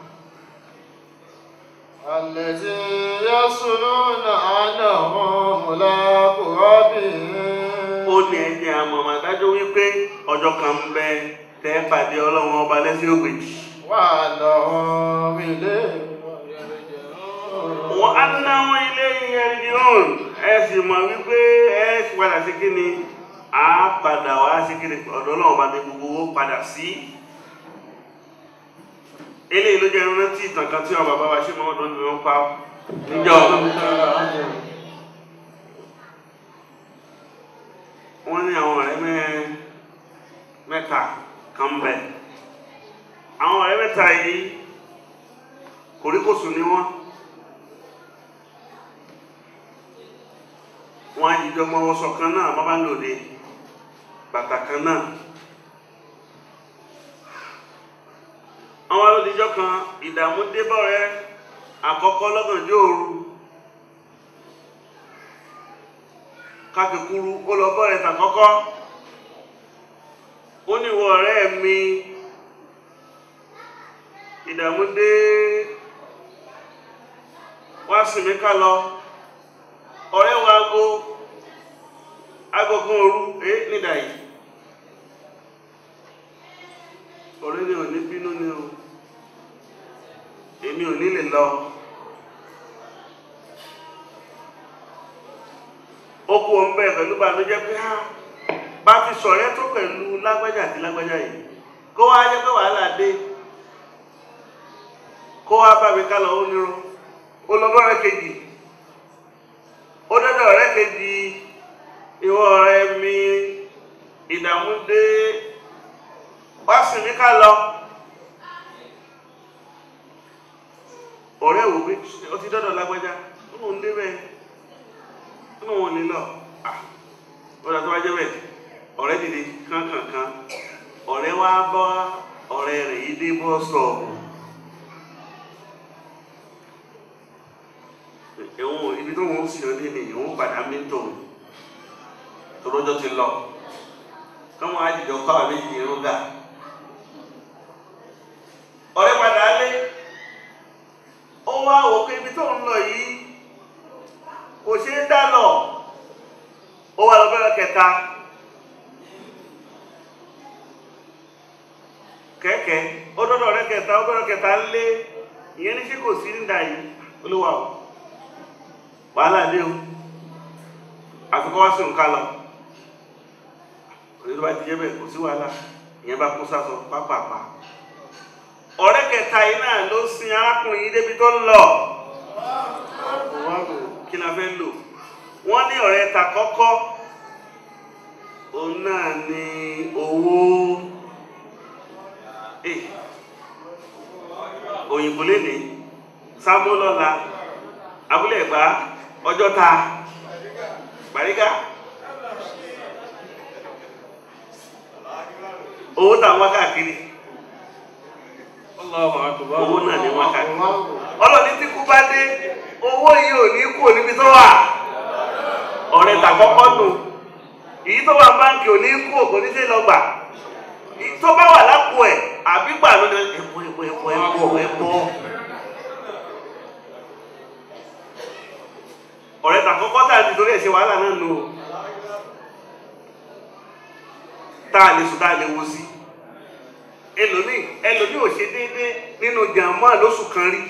الذي يصلون أنهم ملاقو ربهم ó ní ẹni àmọ́ àdájọ́ wípé ọjọ́ kan ń bẹ tẹ́ pàdé ọlọ́run ọba lẹ́sìn ògbèjì وأنهم إليه يرجعون wọ́n á náwó ilé ìyẹrìndì hàn ẹ sì mọ̀ wípé ẹ sì padà sí kí ni a padà wá sí kí ni ọ̀dọ̀ ọlọ́run bá ní gbogbo owó padà sí eléyìí ló jẹ́ rántí ìtàn kan tí àwọn bàbá wa ṣe mọ́ ọdún ni wọ́n pa níjọ́ wọ́n ní àwọn ọ̀rẹ́ mẹ́- mẹ́ta kan ń bẹ àwọn ọ̀rẹ́ mẹ́ta yìí kòríkòsùn ni wọ́n wọ́n á jíjọ mọ́ ọwọ́sọ kan náà bá bá ń lòdì bàtà kan náà àwọn alódìjọ́ kan ìdààmú débọ̀ rẹ àkọ́kọ́ lọ́gànjọ́ òru kákekuru ó lọ bọ́ rẹ̀ tàkọ́kọ́ ó ní ìwọ ọ̀rẹ́ mi ìdààmú dé wá sí mi ká lọ ọ̀rẹ́ wa ago agogun òru ẹ nídà yìí ọ̀rẹ́ ni ò ní bínú ni o èmi ò ní lè lọ ó kú ọmọ bẹ́ẹ̀ pẹ̀lú bànújẹ́ pé á bá ti sọ̀rẹ́ tó pẹ̀lú lágbájá àti lágbájá yìí kó wá jẹ́ pé wàhálà dé kó wá bá mi ká lọ ó nírun ó lọ bọ́rẹ̀ kejì ó dọ́dọ̀ ọ̀rẹ́ kejì ìwọ ọ̀rẹ́ mi ìdààmú dé wá sí mi ká lọ ọ̀rẹ́ wò pé ó ti dọ́dọ̀ lágbájá ó lóun dé bẹ́ẹ̀ ó lóun ò ní lọ Ah, ó dà tó wá jẹ́ bẹ́ẹ̀ ọ̀rẹ́ dìde kánkànkan ọ̀rẹ́ wá bọ́ ọ̀rẹ́ rẹ̀ yìí dé bọ́ sọ̀ọ̀bù ẹ̀wọ̀n ibi tó wọ́n sì lọ́dé ni ìwọ̀n padà mí tò tọ́lọ́jọ́ ti lọ káwọn àjèjọ kọ́ àwọn méjì irun gà ọ̀rẹ́ padà lé ó wá wò pé ibi tó ń lọ yìí kò ṣeé dá lọ ó wá lọ bẹ́rẹ̀ kẹta kẹ̀kẹ́ ó dọ́dọ̀ ọ̀rẹ́ kẹta ó bẹ́rẹ̀ kẹta lé ìyẹn ní ṣé kò sí nígbà yìí olúwa o wàhálà dé o àfikọ́ wá sí nǹkan lọ òní tó bá ti jẹ́ bẹ́ẹ̀ kò sí wàhálà ìyẹn bá kó sásọ pápápá ọ̀rẹ́ kẹta yìí náà ló sin arákùnrin yìí débi tó ń lọ kí la fẹ́ lò wọ́n ní ọ̀rẹ́ ta kọ́kọ́ òun náà ní owó Eh, òyìnbó lè ní sábó lọ́la abúlé ẹ̀gbá ọjọ́ ta gbàrígà owó tà ń wá káàkiri Allahu akbar. owó náà ní wá káàkiri ọlọ́ni tí kú bá dé owó yìí ò ní kú níbi tó wà ọ̀rẹ́ tà kọ́kọ́ nù èyí tó wà báńkì ò ní kú òkò ní sí lọ́gbà èyí tó bá wà lápò ẹ̀ àbí gbà ló ní ẹ̀pọ̀ ẹ̀pọ̀ ẹ̀pọ̀ ẹ̀pọ̀ ẹ̀pọ̀ ọ̀rẹ́ tà kọ́kọ́ tà ní torí ẹ̀ ṣe wàhálà náà nù o tá a lè sùn tá a lè wo sí ẹlòmíì ẹlòmíì ò ṣe déédéé nínú jàmọ́ lóṣù kan rí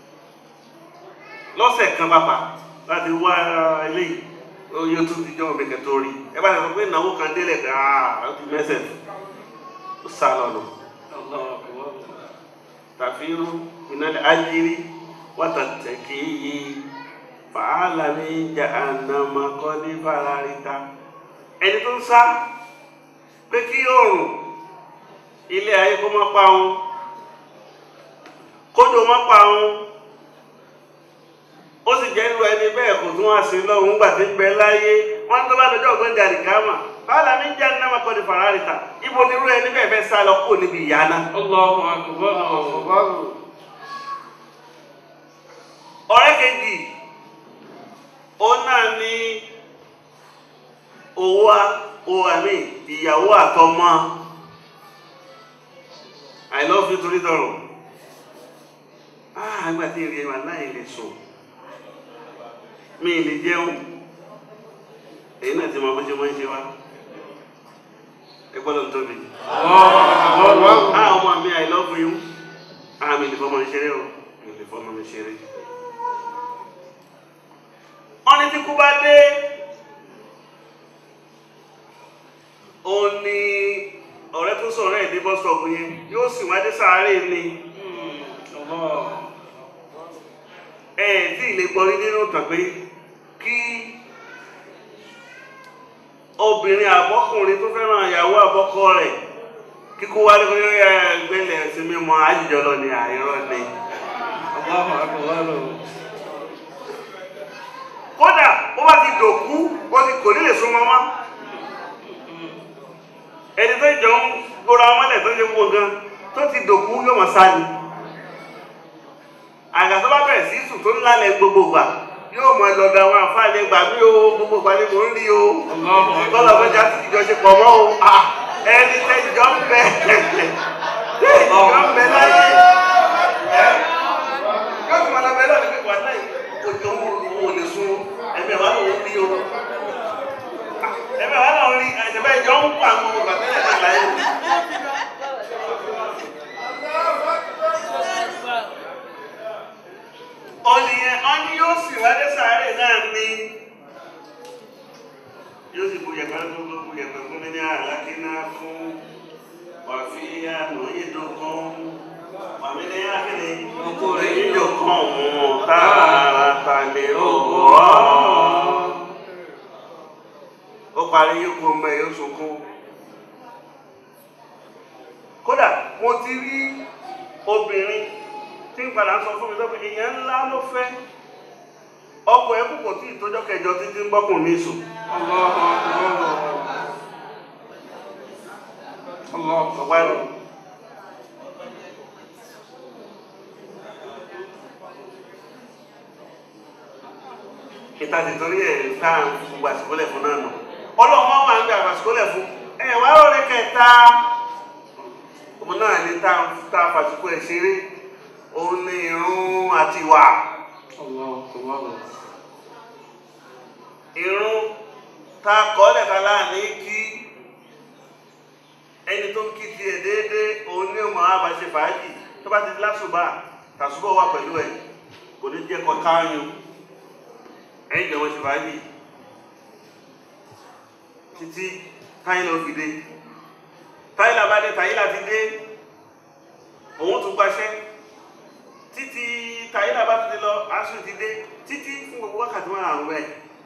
lọ́sẹ̀ kan bàbá láti wá eléyìí oyè tó ti jọ́ ọ̀bẹ̀kẹ̀ tó rí ẹ bá sọ pé ìnáwó kan délẹ̀ dáa ó ti mẹ́sẹ̀ ó sá lọ́nà Allahu akbar. tàfírú ìnálẹ̀ ayírí wátàtẹ̀kì yìí fàálà ní ìjà ànàmọ́ kọ́ ní fàlàríta ẹni tó ń sá pé kí oòrùn ilé ayé kó má pa òun kódò má pa òun ó sì jẹ́ irú ẹni bẹ́ẹ̀ kò tún wá sí lọ́hùn gbà tí ń bẹ láyé wọ́n tó bá lọ́jọ́ ọ̀gbọ́n jà nìkámà fàálà ní ìjà ànàmọ́ kọ́ ní fàlàríta ibo ni irú ẹni bẹ́ẹ̀ fẹ́ sá lọ kó níbi ìyá náà. Allahu akbar. ọ̀rẹ́ kejì ó náà ní owó owó àmì ìyàwó àtọmọ i love you torí dọrọ ah àgbà tí ìrìn ẹ̀wà náà lè sùn mi lè jẹun èyí náà ti mọ bó ṣe mọ́ ṣe wá ẹ gbọ́dọ̀ tóbi ah ọmọ mi i love you ah mi lè fọmọ mi ṣeré o mi lè fọmọ mi ṣeré wọ́n ní tí kú bá dé ó ní ọ̀rẹ́ tó sọ̀rọ̀ ẹ̀ dé bus stop yẹn yóò sì wá dé sàárè ni ẹ tí ì lè gbọ́rí nínú ìtàn pé kí obìnrin àbọ́kùnrin tó fẹ́ràn ìyàwó àbọ́kọ rẹ̀ kíkó wálé kó yóò yá gbẹ́lẹ̀ sí mímọ́ àjíjọ lọ ní àìrọ́ ni. kódà ó bá ti dòkú ó ti kò nílè súnmọ́ mọ́ ẹni tó jọ ń gbóra mọ́lẹ̀ tó ṣe gbogbo gan tó ti dòkú yóò mọ̀ sáà ni àgbà tó bá bẹ̀rẹ̀ sí sùn tó ń lálẹ́ gbogbo gbà yóò mọ lọ́dọ̀ àwọn àǹfààní gbà mí o gbogbo gbà ni mò ń rí o kọ́lọ̀ fẹ́jà ti jọ ṣe pọ̀ mọ́ o ẹni tẹ́jọ́ ń bẹ tẹ́jọ́ ń bẹ láyé yóò fi máa lọ bẹ lọ́dọ̀ pípa náà ojú òun ò lè sun ẹ̀mí ẹ̀wá lòun rí o ẹ̀mí ẹ̀wá lòun rí ẹ̀jẹ̀ ìjọ ń pa àwọn ọgbà tẹ́lẹ̀ náà láyé. ọ̀nìyàn ọ̀nì yóò sì wálé sáré náà ní yóò sì bu yẹ̀pẹ̀ tó tó bu yẹ̀pẹ̀ fún mi ní àlákí náà fún wàfíà lóye dókun wàmí ní akéde ọkùnrin yíyọ kan wọn tààràtà lè rọgbọ ó parí yóò kó mẹ yóò sunkún kódà mo ti rí obìnrin tí ń padà sọ fún mi lọ́pẹ́ èèyàn ńlá ló fẹ́ ọkọ̀ ẹ̀kú kò tí ìtọ́jọ́ kẹjọ títí ń gbọ́kùn ní ìsù ọ̀pá ẹ̀rọ ìtàdì torí ẹ̀ táà gbogbo àsìkólẹ̀ fún náà nù ọlọ́mọ wà ń gbà àsìkólẹ̀ fún ẹ̀ wá rọrẹ́ kẹta ọmọ náà ní táà fàtìkú ẹ̀ ṣeré òun ní irun àti ìwà irun ta kọ́lẹ̀ kan láàní kí ẹni tó ń kí tiẹ̀ déédéé òun ní ọmọ àbá ṣe fàájì tó bá ti lásùbà tàṣùbọ̀ wà pẹ̀lú ẹ̀ kò ní jẹ́ kọ káyún ẹ̀yìn ìjọba ṣe fàájì títí táyìlà ó fi dé táyìlà bá dé táyìlà ti dé òun tún gbaṣẹ́ títí tàyílà bá ti lọ aṣọ ti dé títí fún gbogbo wákàtí wọn àrùn rẹ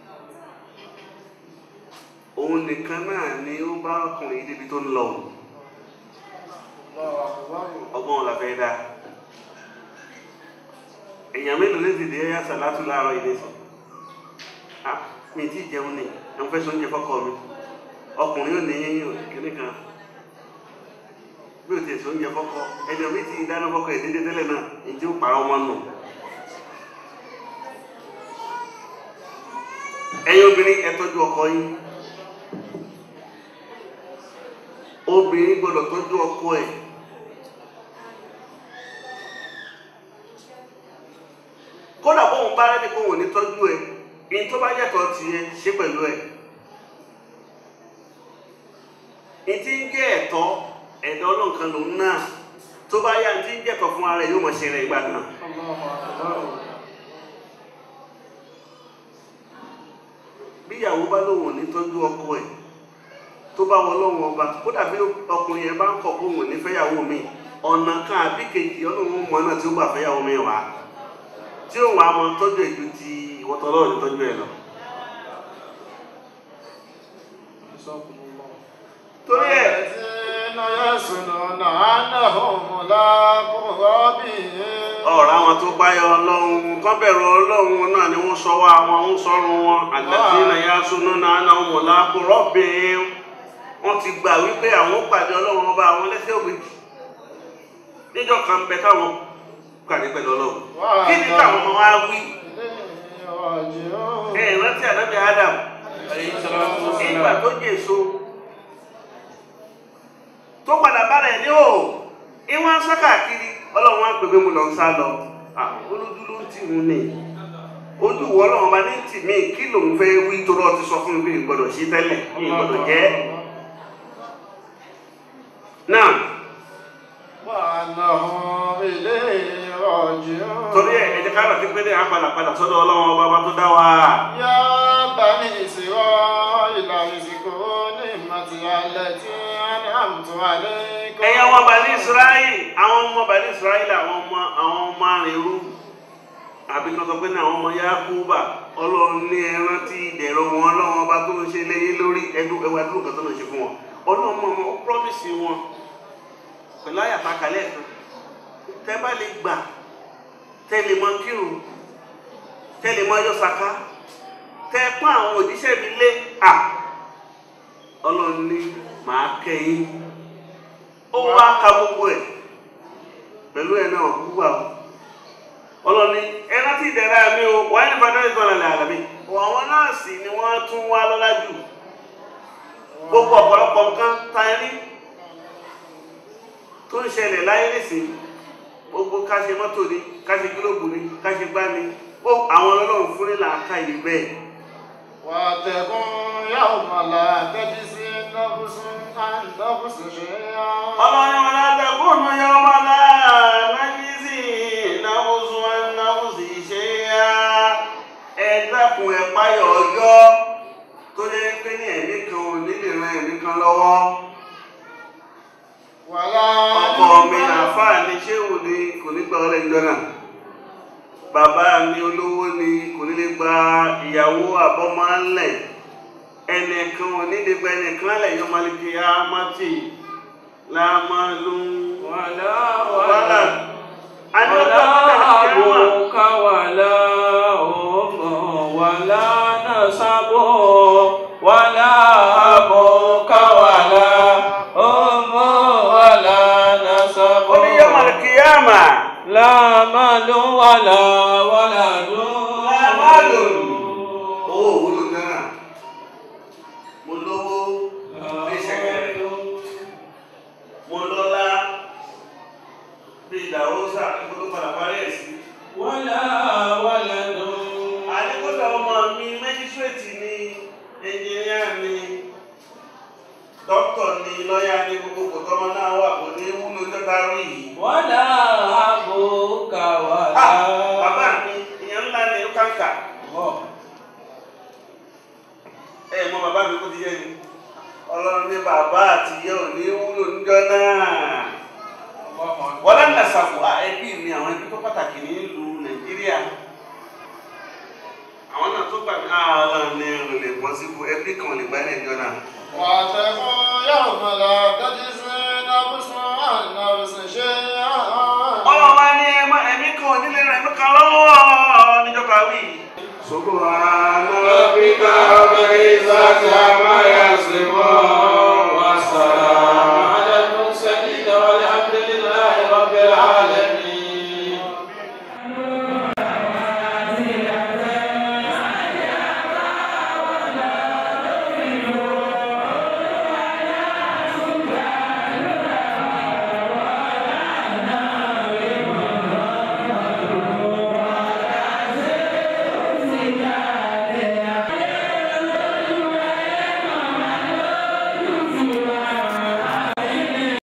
òun nìkan náà ni ó bá ọkùnrin débi tó ń lọ ọgbọ́n la fẹ́ dá èèyàn mélòó lè dìde ẹ̀yà sàlátù láàárọ̀ ilé sọ mi ti jẹun ni àwọn fẹ́ sọ oúnjẹ fọ́kọ mi ọkùnrin ò ní kíní kan bí o ti sọ oúnjẹ fọ́kọ ẹni omi ti dáná fọ́kọ ẹ̀ dédé tẹ́lẹ̀ náà èyí tí ó pa ọmọ nù. ẹ̀yin obìnrin ẹ tọ́jú ọkọ yín obìnrin gbọ́dọ̀ tọ́jú ọkọ ẹ̀ kódà bóun bá rẹ́ni kó wọn ní tọ́jú ẹ̀ ní tó bá yàtọ̀ tiẹ̀ ṣe pẹ̀lú ẹ̀ ní tí ń jẹ́ ẹ̀tọ́ ẹ̀dọ́ ọlọ́nkan lòun náà tó bá yá tí ń jẹ́tọ̀ fún ara ẹ̀ yóò mọ̀ ṣe rẹ̀ ìgbà náà. bíyàwó bá lóun ò ní tọ́jú ọkọ ẹ̀ tó bá wọn lọ́wọ́ ọba kódà bí ọkùnrin yẹn bá ń kọ̀ kó wọn ní fẹ́yàwó mi ọ̀nà kan àbí kejì ọlọ́run mọ̀ náà tí ó gbà fẹ́yàwó mi wá tí ó wà á mọ tọ́jú ẹ̀ ju ti ìwọ́tọ̀ ọlọ́run ní tọ́jú ẹ̀ lọ. torí ẹ̀ ọ̀rọ̀ àwọn tó báyọ̀ ọlọ́run kọ́ bẹ̀rù ọlọ́run náà ni wọ́n sọ wá àwọn ń sọ́run wọn àgbàtí nàyà súnú náà náà wọ́n lápò rọ́bìn wọ́n ti gbà wípé àwọn pàdé ọlọ́run ọba àwọn lẹ́sẹ̀ ògbèjì níjọ́ kan bẹ táwọn pàdé pẹ̀lú ọlọ́run kí ni táwọn ọmọ wa wí راجعون ẹ rántí ànábì Adam عليه الصلاة ìgbà والسلام tó jèso tó padà bára ẹ̀ ní o ìwọ̀n sá káàkiri ọlọ́run wá gbẹgbẹ́ mu lọ ń sá lọ Ah, olójú ló ń tì mú ni ojú wọ ọlọ́run bá ní tì mí kí lòun fẹ́ wí tó lọ́ọ́ ti sọ fún mi pé ìgbọ́dọ̀ sí tẹ́lẹ̀ ìgbọ́dọ̀ jẹ́ náà وأنهم إليه راجعون torí ẹ̀ ẹ̀jẹ̀ ká lọ sí pé ní àpàlà padà sọ́dọ̀ ọlọ́run ọba ọba tó dá wa. يا بني إسرائيل اذكروا نعمتي التي أنعمت عليكم ẹ̀yin ọmọ bani israẹli àwọn ọmọ bani israẹli àwọn ọmọ àwọn ọmọ arìnrú àbí kan sọ pé ní àwọn ọmọ yakuba ọlọ́run ní ẹran tí ìdẹ̀rọ wọn ọlọ́run ọba tó ń ṣe léyìn lórí ẹdún ẹwà ẹdún kan tó ń ṣe fún wọn ọlọ́run mọ ọmọ ó promise wọn pẹ̀lú àyàfà kalẹ̀ kan tẹ́ bá lè gbà tẹ́ lè mọ kírun tẹ́ lè mọ yọ sàká tẹ́ pọ́n àwọn òjíṣẹ́ mi lé à ọlọ́run ní màá kẹ́yìn ó wá ka gbogbo ẹ̀ pẹ̀lú ẹ̀ náà wúwà o ọlọ́ni ẹran tí ìdẹ̀ra mi o wà ní fàdá ìtọ́nà lẹ́ àlàmì àwọn nọ́ọ̀sì ni wọ́n tún wá lọ́lá jù gbogbo ọ̀pọ̀lọpọ̀ nǹkan ta rí tó ń ṣẹlẹ̀ láyé nìsín gbogbo ká ṣe mọ́tò ni ká ṣe gílóòbù ni ká ṣe gbá ni ó àwọn ọlọ́run fún nílà ká ìlú bẹ́ẹ̀ واتقوا يوم لا تجزي نفس عن نفس شيئا ọlọ́run wọn látẹ̀kùnú yọ ọmọ náà nájísì náwùsù náwùsì ṣe yá ẹ dákun ẹ páyọ̀ ọjọ́ tó lé pé ní ẹ̀mí kan ò nílè ran ẹ̀mí kan lọ́wọ́ ولا ọkọ mi àáfàá ni ṣéwù ni kò ní gba ọlẹ́ ìjọ náà bàbá mi olówó ni kò ní lè gba ìyàwó àbọ́mọ́lẹ̀ ẹnìkan ò ní lè gba ẹnìkan lẹ̀ yọmọlẹ́kẹ́ àmọ́tì lámàlú ولا wàhálà ولا ولا أبوك ولا أم ولا نسب ولا أبوك ولا أم ولا نسب oníyọmọlẹ́kẹ́yàmà لا مال ولا ولد لا مال. owó òwúlò náà mo lówó bí ṣẹ̀kẹ̀rẹ̀ mo lọ́lá bí ìdáwósà kó tó padà parí ẹ̀ sí. ولا ولد àdékọ́tà ọmọ mi mẹ́jísírèètì ni ẹnjìníà ni dókítà ni lọ́ọ̀yà ni gbogbo kò tọ́mọ náà wà kò ní wúlò jọ́ta rí yìí. ولا أبوك Ah, bàbá ولا mi ìyẹn ńlá ni ó kàǹkà. ẹ mọ bàbá mi kó ti yẹ ni ọlọ́run ní bàbá àti ìyá ò ní wúlò níjọ́ náà. wọ́n lẹ́nu ẹ̀sàkó ẹbí mi àwọn ẹbí tó pàtàkì ní ìlú nàìjíríà àwọn náà tó gbà mí àwọn ní ìrìnlẹ̀ bọ́ síbu ẹbí kan lè gbá ní ẹjọ́ náà